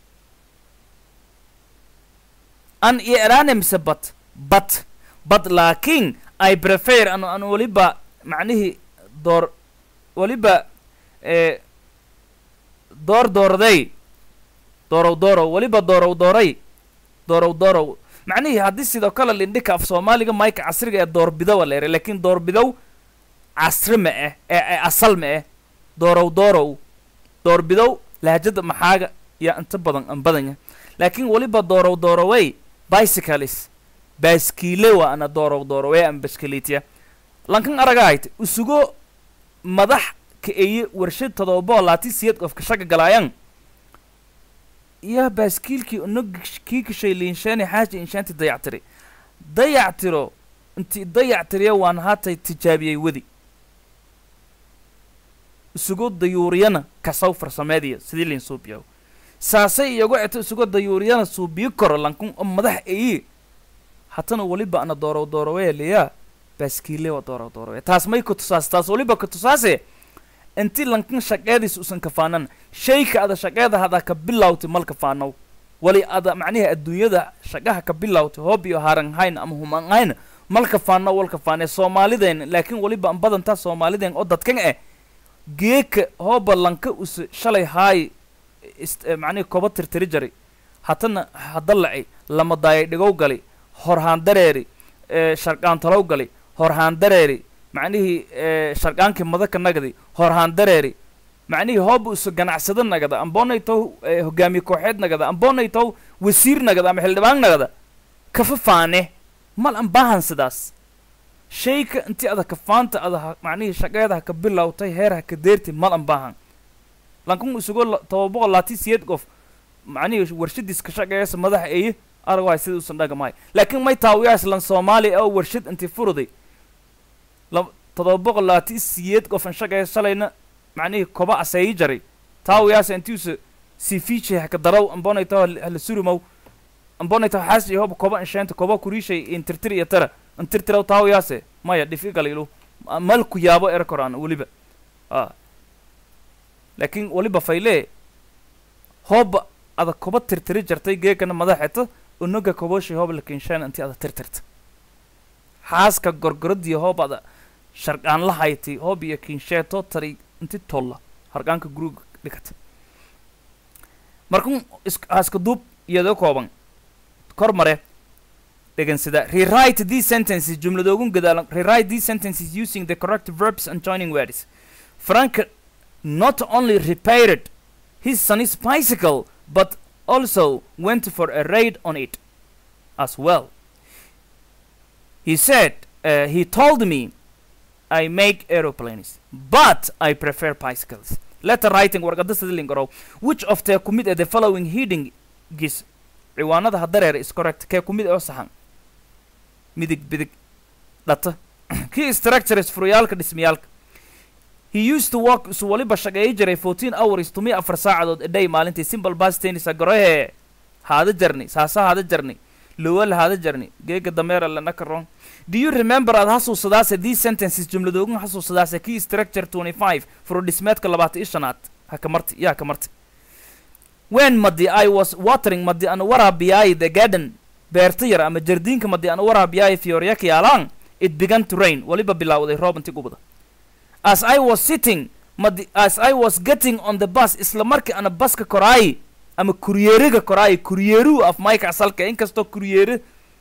an iyo eraane mise bat bat but laakiin i prefer anu an waliba macnihii door waliba ee door doorday doorow doorow waliba doorow dooray doorow doorow macnihii haddii sidoo kale lindhika af soomaaliga mayka casriga ee doorbidowa la eray laakiin doorbidow casri ma ah ee ee asal ma ah doorow doorow doorbidow lahjada maxaaga yaa inta badan an badanya laakiin waliba doorow doorowey bicycles baaskiile waa ana doorow doorowey ama baskiliitya lankan aragahayt usugo madax ka eye warshad todobao laati siyad qofka shaga galaayan yaa baaskiilkii unog kii kashay liinshaani xaaja inshaanti dayactiri dayactiro inti dayactiriya waan haatay tijaabiyey wadi isugo dayuuriyana kasaw farsameediya sidii liin suubiyaw saasay iyagu eto isugo dayuuriyana suubiyo koro lankun oo madax eyi hatana waliba ana doorow doorowee liyaa baaskiile waa doorow doorowe taas may ku tusaas taas waliba ku tusaase inti lankan shaqeediis usan kafaanan shayka ada shaqeeda hada ka bilawti mal kafaanow wali ada macnihi adduunyada shaqaha ka bilawti hoob iyo haranhayn ama humanhayn mal kafaano wal kafaane soomaalideen laakiin waliba an badantaa soomaalideen oo dadkan eh geeka hooba lanka us shalay haay ist macnihi koba tirtiri jari hatana hadalaci lama daayay dhigow gali horhaan dareeri ee sharqaantalow gali horhaan dareeri macnihii eh, sharqaankii madaka nagadi horhaan dareeri macnihii hooba isu ganacsado nagada amboonay tow eh, hogaamiye kooxeed nagada amboonay tow wasiir nagada ama xildhibaan nagada kafa faane mal an baahan sidaas shayka intii ada kafaanta ada ha- macnihii shaqeeda ha ka bilowtay heer ha ka deerti mal an baahan lankun isugo la- toba boqol laati siyeed qof macnihii warshadiis ka shaqeeyasa madaxa eye aragwaay sida usan dhagamahay laakiin may taawiyaas lan soomaali oo warshad intii furuday lab- todoba boqol laati siyeed qof an shaqeeya shalayna macnihii koba aseeyi jaray taawiyaas intiusa sifiichi haka daraw ambonay taw hala surumow ambonay taw xaas iyo hoba koba insheenta koba kuriishay intirtir iyo tara intirtiraw taawiyaase maya dhifi galilu malku yaabo era koraan weliba a laakiin weliba fayle hooba ada koba tirtiri jartay geekana madaxeto unaga koboshi hooba lakinshaan intii ada tirtirta xaaska gorgoradii hoob ada sharqaan la hayti hoob iyo kinsheeto tari inti tolla harqaanka guruga dhigata markun is- haaska duub iyadoo kooban kor mare dhegansida rewrite these sentences jumladoogun gadaalan rewrite these sentences using the correct verbs and joining words frank not only repaired his son's bicycle but also went for a raid on it as well he said uh, he told me i make aeroplanes but i prefer bicycles letter writing warqada sidilin garow which of the kumid ee the following heading gis ciwaanada hadareer is correct kee kumid oo saxan midig bidig dhata key structures furuyaalka dhismayaalka he used to work isu waliba shaqeeyi jiray 14 hours tumi afar saacadood a day maalintii simple bus tennis garohe haada jarni saasa haada jarni lowal haada jarni geega dameera lana karoon do you remember aad xasuusadaase these sentences jumladoogun xasuusadaase key structure 25 furo dhismeedka labaatan iyo shanaad ha ka marti yaa ka marti when madi i was watering madi aan waraabiyaayi the garden beerta yar ama jardiinka madi aan waraabiyaayi fiyoryaka yaalaan it began to rain waliba bilaawday roob inti gubada as i was sitting madi as i was getting on the bus isla markii ana baska koraayi ama kuryeeriga koraayi kuryeeruhu af mayka asalka inkastoo kuryeere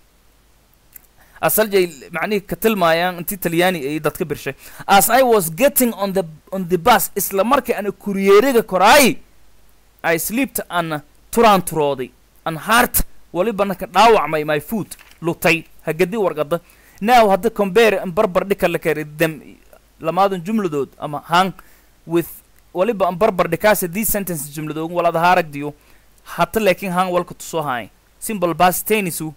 asaljay macnihii ka tilmaayaan intii talyaani ay dadka birshay as i was getting on the on the bus isla markii ana kuryeeriga koraayi i sleeped an turaanturooday an heart walibana ka dhaawacmay my foot lutay hagadi warqada now hadda compare an barbar dhika la kari them lamaadan jumladood ama hang with waliba an barbar dhikaase these sentences jumladoogun walada haaragdiyo hata laakiin hang walka tusoo haay simple bus tennisu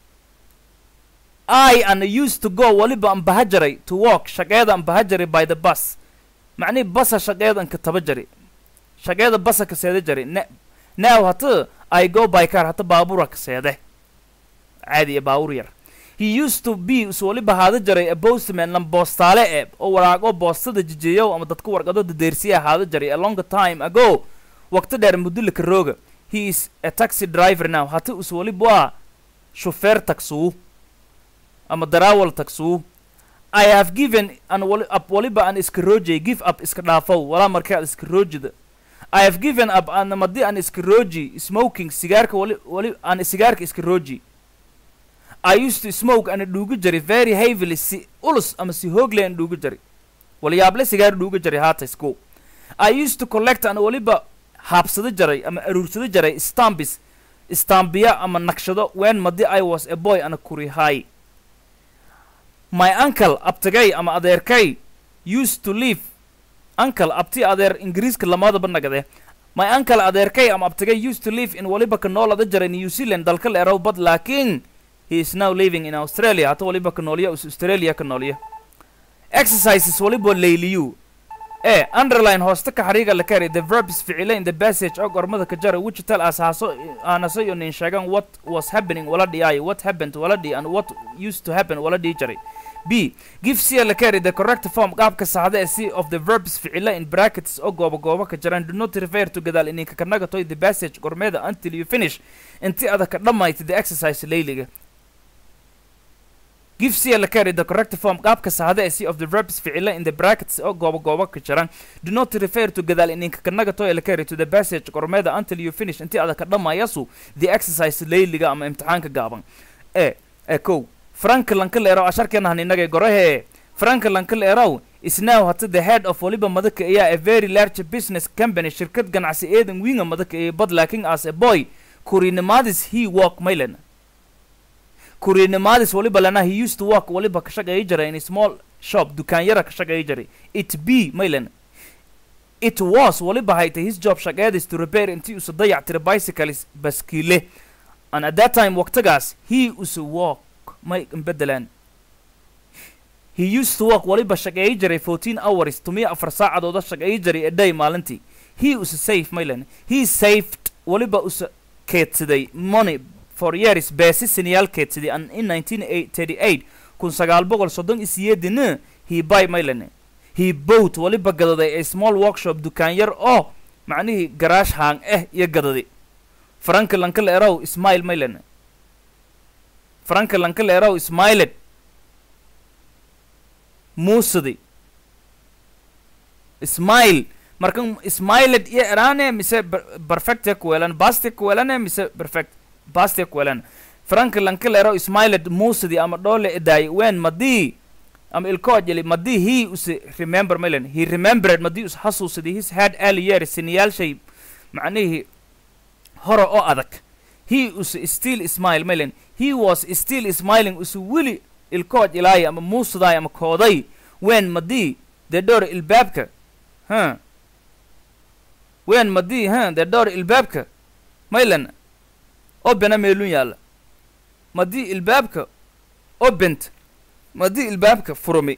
I and used to go waliba an baha jaray to walk shaqeeda an baha jaray by the bus macnihi basa shaqeeda an ka taba jaray shaqeeda basa ka seeda jaray ne now hata I go by car hata baabura ka seede caadi iyo baabur yar he used to be is waliba haada jaray a postman lan boostaale e oo waraago boostada jijeeyow ama dadka warqado dadeersiya haada jaray a long time ago waqti dheer muddo laka rooga he is a taxi driver now hata is waliba waa shufeer taksuu ama darawal taksuu I have given an wali up waliba an iska roojay give up iska dhaafow walaa markaa iska roojida I have given up an madi an iska rooji smoking sigaarka wali wali an sigaarka iska rooji I used to smoke ana dhuugu jari very heavily si ulus ama si hoogle an dhuugu jari walyaable sigaar dhuugu jari haata isku I used to collect ana waliba haabsada jaray ama aruursada jaray stambis stambiya ama naqshado when madi I was a boy ana kurihay my uncle abtigay ama adeerkay used to live uncle abti adeer ingiriiska lamadaba nagade my uncle adeerkay ama abtigay used to live in waliba ka noolada jaray new zealand dalka la erow bad laakiin he is now living in australia hata waliba ka noolya us australia ka noolya exercises waliba layliyu e underline hoosta ka xariiga la kari the verbs ficile in the passage og ormada ka jara which tell us haaso aanasa iyo nin sheegan what was happening wala dhiyaayo what happened wala dhi and what used to happen wala dhihi jaray b give cia la carry the correct form qaabka saxda ee c of the verbs ficile in brackets oo gooba gooba ka jiraan do not refer to gadaal ininka ka nagatoy the passage gormeeda until you finish inti ada ka dhammayta the exercise layliga give cia la carry the correct form qaabka saxda ee c of the verbs ficile in the brackets oo gooba gooba ka jiraan do not refer to gadaal ininka ka nagatoy la carry to the passage gormeeda until you finish inti ada ka dhammayasu the exercise layliga ama imtixaanka gaaban e e kow frank lanka leero asharkeena han inagay gorahe franka lankal erow is now hata the head of waliba madaka ayaa a very large business company shirkad ganacsi eedan winga madaka ee but laakin as a boy kurinimadis he walk maylen kurinimadis waliba lana he used to work waliba ka shaqeeya jiray in a small shop dukaan yara ka shaqeeya jiray it b maylen it was waliba haytay his job shaqeedis to repair intii usa dayac tira bicycles baskiile and at that time waqtigaas he usa walk may bedelaan he used to work waliba shaqeeya jiray fourteen hours tumiya afar saacadooda shaqeeya jiray a day maalintii he usa safe maylen he saved waliba usa keedsaday money for years beesi siniyaal keedsaday and in nineteen thirty eight kun sagaal boqol soddon iyo siyeedina he buy maylen he bought waliba gadaday a small workshop dukaan yar oo macnihii garaash haang ah iyo gadaday franka lankal erow ismail maylen franka lankal erow ismailed muusadi ismail markan ismailed iyo erane mise perfecte kuwelan baste kuwelane mise perfect baste kuwelan franka lankal erow ismailed muusadi ama dhole edaay wen madii ama ilkoojeli madii he use remember maylen he remembered madii us xasuusaday his head early years siniyaalshay macnihii hore oo adag he use still smile maylen he was still smiling use weli ilkooj ilaaya ama muusudaay ama kooday wen madii dee dhowr ilbaabka ha wen madii ha dee dhowr ilbaabka maylen obena meelun yaalla madii ilbaabka obent madii ilbaabka furumi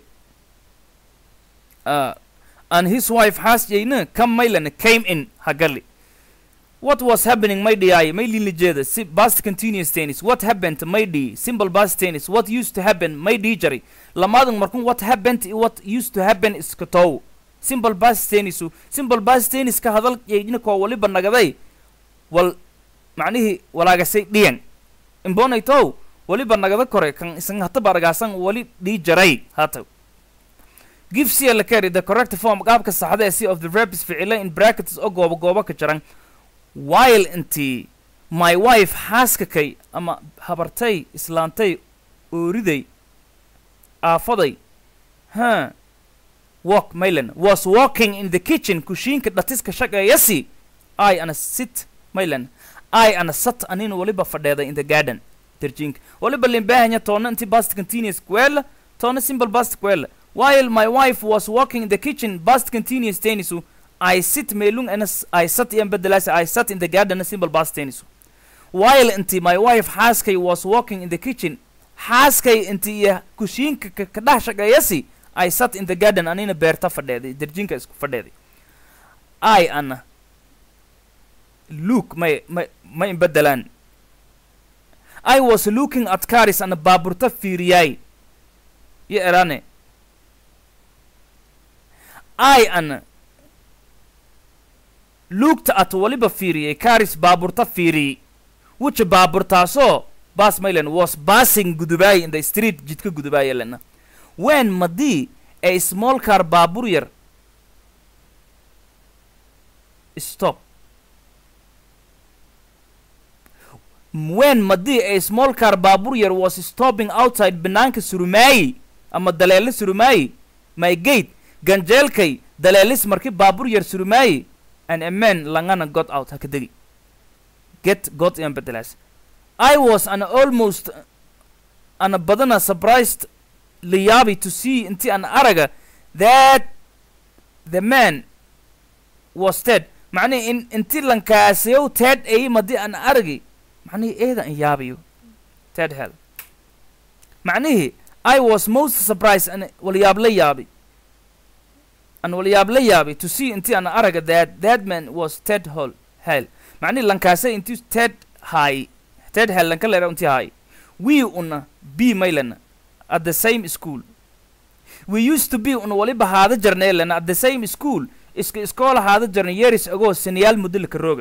uh, and his wife xaasjayna kam maylan came in hagali what was happening may dhiyaay may lilijeeda si past continuous tennis what happened may dhii simple past tennis what used to happen may dhii jari lamadan markun what happened i what used to happen iska tow simple past tennisu simple past tenniska hadal yaydina koo waliba nagaday wal macnihii walaagasay dhiyan imbonay tow waliba nagada kore kan isan hataba argaasan wali dhii jaray hata give cia la carry the correct form qaabka saxda ee c of the verbs ficila in brackets oo goobo goobo ka jaran while intii my wife xaaskakay ama habartay islaantay ooriday aafaday ha walk maylan was walking in the kitchen kushiinka dhatiska shaqeeyasi i ana sit maylan i ana sat anina waliba fadheeday in the garden terjinka waliba limbahanya toona inti past continuous kuela toona simple past kuela while my wife was walking in the kitchen past continuous tennisu I sit meelung and I sat iyan bedelaas I sat in the garden simple past tennisu while inti my wife xaaskay was walking in the kitchen xaaskay inti iyo kushiinka ka dhex shaqeeyasi I sat in the garden anina beerta fadheeday derjinka isku fadheeday I ana look may may may bedelaan I was looking at cars ana baaburta fiiriyay iyo erane I ana looked at waliba fiiriyey caris baaburta fiiriyey which baaburtaasoo bas maylen was passing gudubaay in the street jidka gudubaaya lena when madii a small car baabur yar stop when madii a small car baabur yar was stopping outside banaanka surumaayi ama daleelo surumaayi my gate ganjeelkay daleelis marki baabur yar surumaayi and a man langana got out haka degi get got iyan bedelaas i was an almost ana badana surprised liyaabi to see inti an araga that the man was dead macnihi in inti lankaasayow ted ay madi an aragi macnihi eeda an yaabiyo ted hell macnihi i was most surprised an walyaab la yaabi an walyaab la yaabi to see inti an araga that that man was ted hall hell macnihi lankaasay inti ted hay ted hell lanka leera inti hay we una b maylana at the same school we used to be una waliba haada jarnay lana at the same school iska iskoola haada jarnay years ago sinayaal mudilka rooga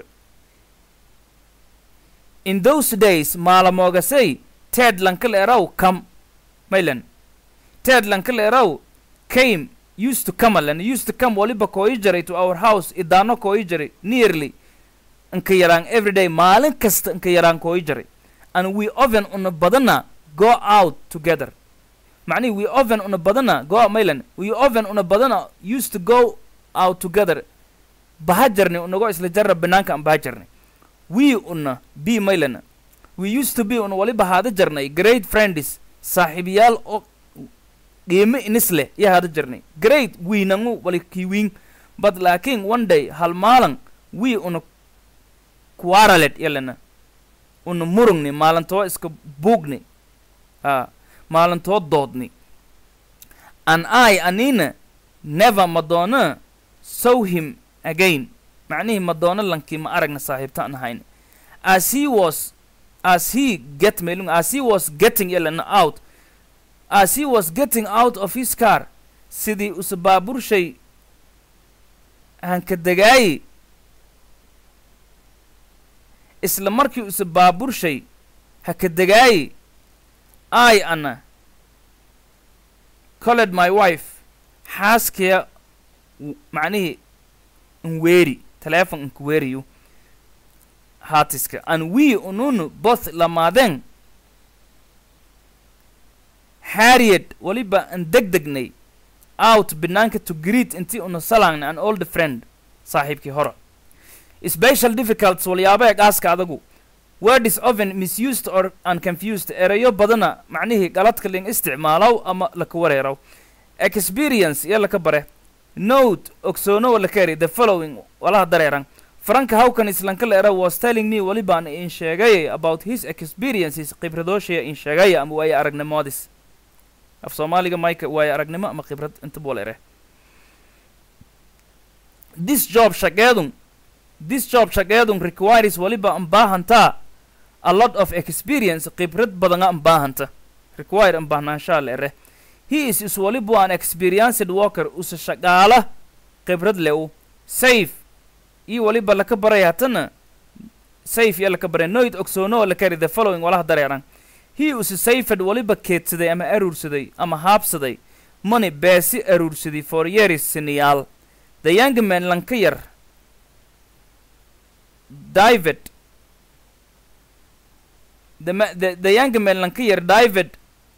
in those days maalamoogasay ted lanka leeraw come maylan ted lanka leeraw came used to come alan used to come waliba kooyi jaray to our house idaano kooyi jaray nearly inka yaraan everyday maalin kasta inka yaraan kooyi jaray and we often una badana go out together macnihi we often una badana go out maylan we often una badana used to go out together baha jarni unago isla jarra banaanka aan baha jarni we una b maylana we used to be una waliba haada jarnay great friends saaxiibayaal oo qiimo inis leh iyo haada jarnay great wiinangu wali kiwiin but laakiin one day hal maalan we una quarrelet yalana una murugni maalintoo iska buugni a maalintoo doodni an i anina never madoona saw him again macnihii madoona lankii ma aragna saaxiibta an ahayn as he was as he get mailung as he was getting yalana out as he was getting out of his car sidii usa baaburshay hanka degaayi isla markii usa baaburshay haka degaayi i ana colled my wife xaaskaya macnihii nweeri teleefon nkuweeriyu haatiska an we ununu both lamaadeen harriet waliba an deg degnay out banaanka to greet intii una salaangna an old friend saaxiibkii hore special difficults walyaaba eegaaska adagu word is often misused or unconfused erayo badana macnihii galadka ling isticmaalow ama laka wareerow experience iyo laka bare note ogsoonowa laka eri the following walaha dareeran franka hawkan islanka la era was telling me walibaan in sheegay about his experiences khibradooshiya in sheegaya ama waaye aragnimoodis af soomaaliga mayka waaye aragnimo ama khibrad inta buu la ere this job shaqeedun this job shaqeedun requires waliba an baahantaa a lot of experience khibrad badana an baahanta require an baahnaanshaa la ere he is is waliba an experienced worker usa shaqaala khibrad le u safe iyo waliba laka baraya hatana safe iyo laka baraya noid ogsoono laka eri the following walaha dareeran he usa safed waliba keedsaday ama aruursaday ama haabsaday money beesi aruursaday for years siniyaal the young man lanka yar david the, ma- the, the young man lanka yar david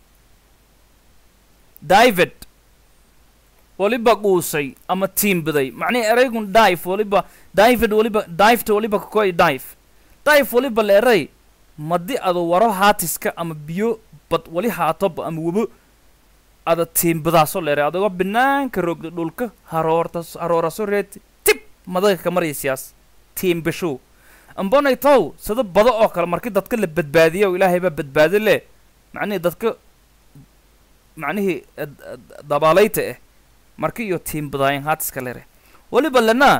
david waliba quusay ama tiimbaday macnihi eraygun dive waliba david waliba diveta waliba kakoy dive dive waliba la eray madi ada waro haatiska ama biyo bad wali haatoba ama webo ada tiimbadaasoo la eray adagoo banaanka roogda dhulka haroortas harooraso reed tib madaga ka maraysiyaas tiimbashow ambonay tow sida bado oo kale markii dadka la badbaadiya oo ilaahay baa badbaadi leh macnihii dadka macnihii dabaalayta ah marki iyo tiimbadaayan haatiska lere waliba lana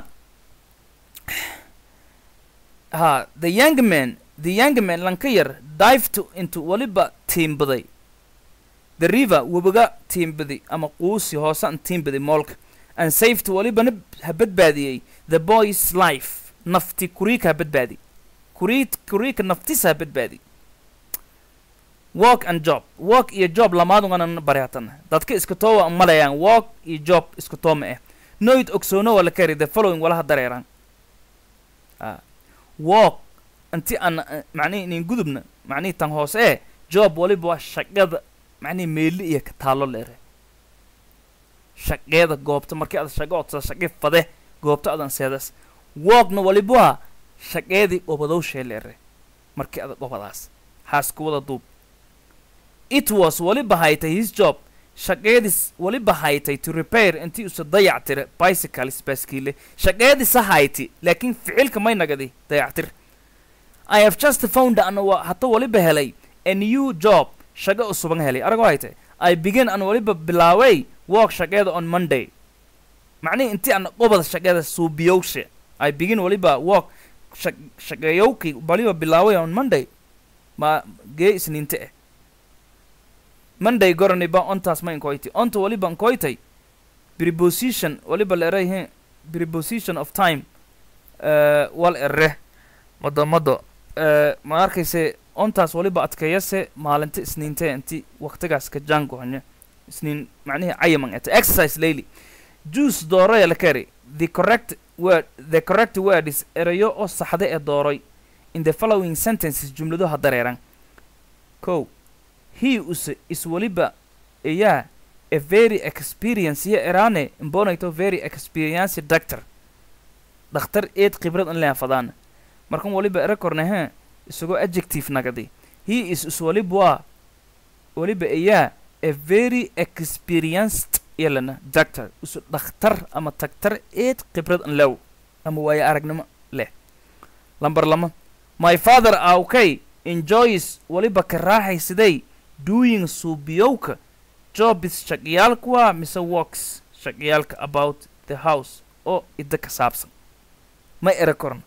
ha the young man the young man lanka yar dived into waliba tiimbaday the river webiga tiimbaday ama quusi hoose an tiimbaday moolka and saved walibana ha badbaadiyey the boy's life nafti kuriika ha badbaadi kuriid kuriika naftisa ha badbaadi work and job work iyo job lamaadungana bari hatana dadka iska toowa malayaan work iyo job iska tooma ah noid ogsoono wala kari the following walaha dareeraan a work inti aan macnihi inin gudubna macnihi tan hoose ee job waliba waa shaqada macnihi meeli iyo ka taalo leere shaqeeda goobta markii aad shaqo odsa shaqi fade goobta adan seedas workna waliba waa shaqeedii obadowshee leere markii aad obadaas haasku wada duub it was waliba haytay his job shaqeedis waliba haytay to repair intii usa dayactira bicycles baaskiile shaqeedisa hayti laakiin ficilka may nagadi dayactir i have just found an wa hata waliba helay a new job shaqo usuban helay aragoo haytay i begin an waliba bilaaway work shaqeeda on monday macnihi intii ana qobada shaqeeda suubiyowshe i begin waliba work shaqeeyowkii waliba bilaaway on monday ma gee isniinte ah monday goraniba ontaas ma inkoyti onta waliba inkoytay preposition waliba la erayhe preposition of time uh, wal ere mado mado uh, ma arkayse ontaas waliba adkeeyase maalinta isniinte inti waqtigaas ka jaangohanye isniin macnihi cayaman eta exercise layli juice dooraya la kari the correct word the correct word is erayo oo saxda ee dooray in the following sentences jumlado ha dareeran ko he us is waliba iya a very experience iyo erane imbonayto very experience doctor dhakhtar eed khibrad an leafadaan markan waliba era korne he isagoo adjective nagadi he is is waliba waliba iya a very experienced yalana doctor isu dhakhtar ama tagtar eed khibrad an lew ama waayo aragnimo leh lamber lama my father awkay enjoys waliba ka raaxaysaday doing suubiyowka jobis shaqiyaalkuwa mise works shaqiyaalka about the house oo idda ka saabsan ma era koran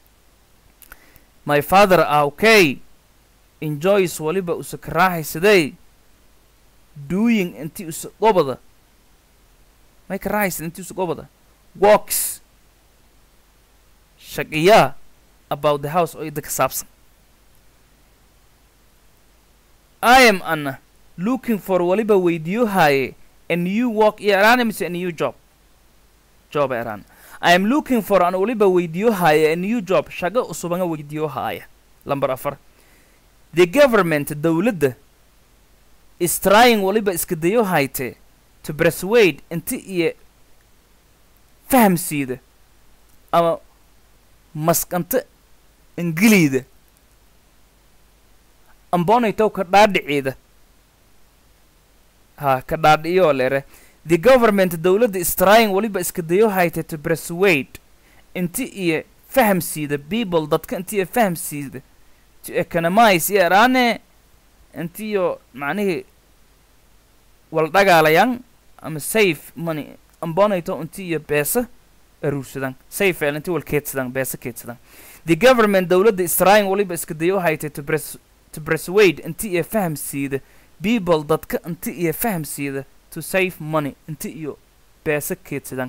my father awkay enjoys waliba usa ka raaxaysaday doing intii usa gobada may ka raaxaysad intii usa gobada works shaqiyaa about the house oo idda ka saabsan I am Anna looking for waliba weydiyo haaye a new work iyo eraan mise a new job job eraan I am looking for an waliba weydiyo haaye a new job shago usubanga weydiyo haaya lamber afar the government dowladda is trying waliba iska dayo hayte to persuade inti iyo fahamsiida ama maskanta ingiliida ambonaytow ka dhaadhiciida ha ka dhaadhiyoo lere the government dowladda is trying waliba iska dayo hayte to persuade inti iyo fahamsiida people dadka inti iyo fahamsiida to economize iyo eraane intiyo macnihii waldhagaalayan ama safe money ambonayto inti iyo beesa aruursadan safe el inti wal keedsadan beesa keedsadan the government dowladda is trying waliba iska dayo hayte to pers to persuade inti iyo fahamsiida people dadka inti iyo fahamsiida to save money inti iyo beesa keedsadan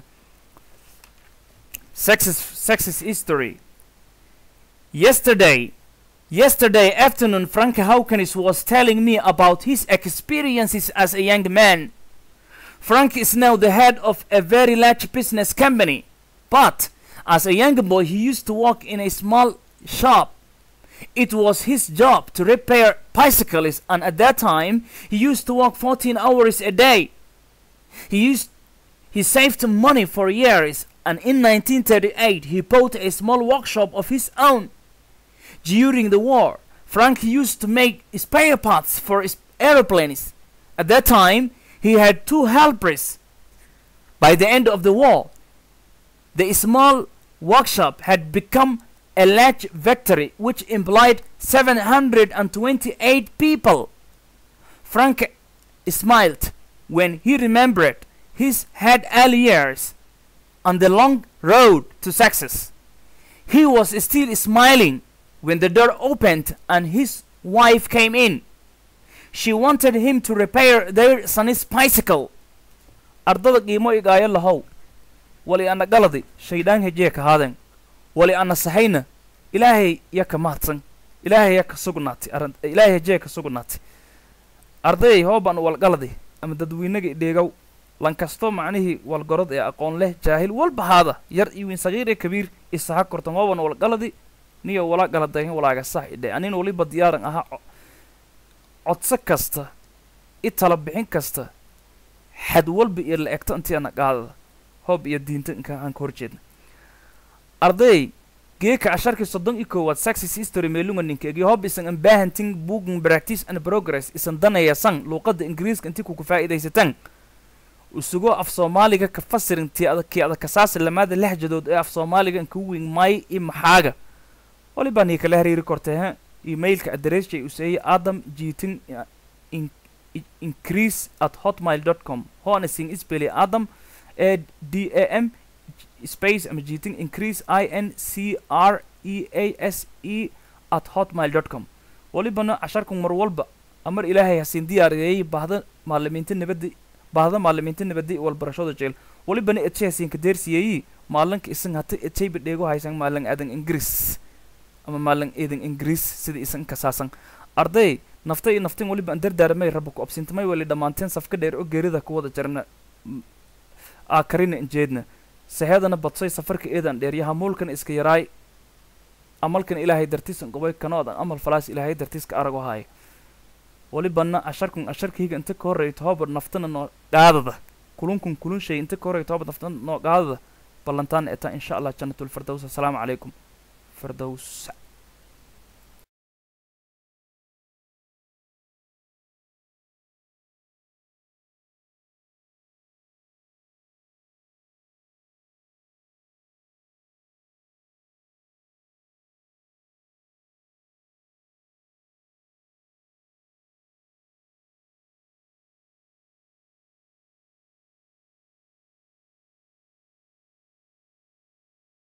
sexes sexes history yesterday yesterday afternoon frank hawkins was telling me about his experiences as a young man frank is now the head of a very large business company but as a young boy he used to work in a small shop it was his job to repair bicycles and at that time he used to work 14 hours a day he used he saved money for years and in 1938 he bought a small workshop of his own during the war frank used to make spare parts for his airplanes at that time he had two helpers by the end of the war the small workshop had become a large factory which employed 728 people. Frank smiled when he remembered his had early years on the long road to success. He was still smiling when the door opened and his wife came in. She wanted him to repair their son's bicycle. ardada qiimo igaayo lahow wali ana galadi shaydaan hejee ka haaden wali ana sahayna ilaahay ya ka mahadsan ilaahay ya ka sugnaatay arrin ilaahay hejee ka sugnaatay ardayay hooban walgaladi ama dadweynaga idheegow lankasto macnihii walgorod ee aqoon leh jaahil walba haada yar iyo wiin sagiir ee kabiir isaha kortan hooban walgaladi niyo wala galadayn walaaga sax idhe anin waliba diyaaran ahaa co- codso kasta i tala bixin kasta xad walba iyo la egto intii ana qaadada hoob iyo diinta inka aan ka horjeedna arday geeka casharkii soddon iyo koowaad success history meelunga ninkeegii hob isan an baahantin booking practice and progress isan danayasan luuqadda ingiriiska intii kuku faa'iidaysatan usugoo af soomaaliga ka fasirin tii adag kii adag kasaasi lamaada lehjadood ee af soomaaliga inka wing may i maxaaga walibaa nii kala hariiri kortay ha emailka addressjay useeye adam jiitin in increase at hotmail dot com hoona sing speli adam e d a m space ama jiitin increase i n c r e a s e at hotmail dot com walibana casharkan mar walba amar ilaahay hasiin diyaariyeeyey baahda maalimiinta nabadda baahda maalimiinta nabadda iyo walbarashada jeel walibana etay hasiinka deersiyeeyi maalinka isan hata etayba dheego haysan maalin adan ingiriis ama maalin eedan ingiriis sida isan kasaasan arday nafta iyo naftin waliba aan dardaaramay raba ku absintamay wali dhammaanteen safka dheer oo geerida ku wada jarna m- aa karina injeedna saheedana badsay safarka eedan dheer iyo hamuulkan iska yaraay amalkan ilaahay dartiisan qobay kanoodan amal falaas ilaahay dartiiska arago haaya walibana asharkun asharkayga inta ka horreeya tohobar naftana noo qaadada kulunkun kulun shay inta ka horreeya tohobar naftana noo qaadada ballantaan etaa insha allah jannatul firdaws assalaamu calaykum firdaws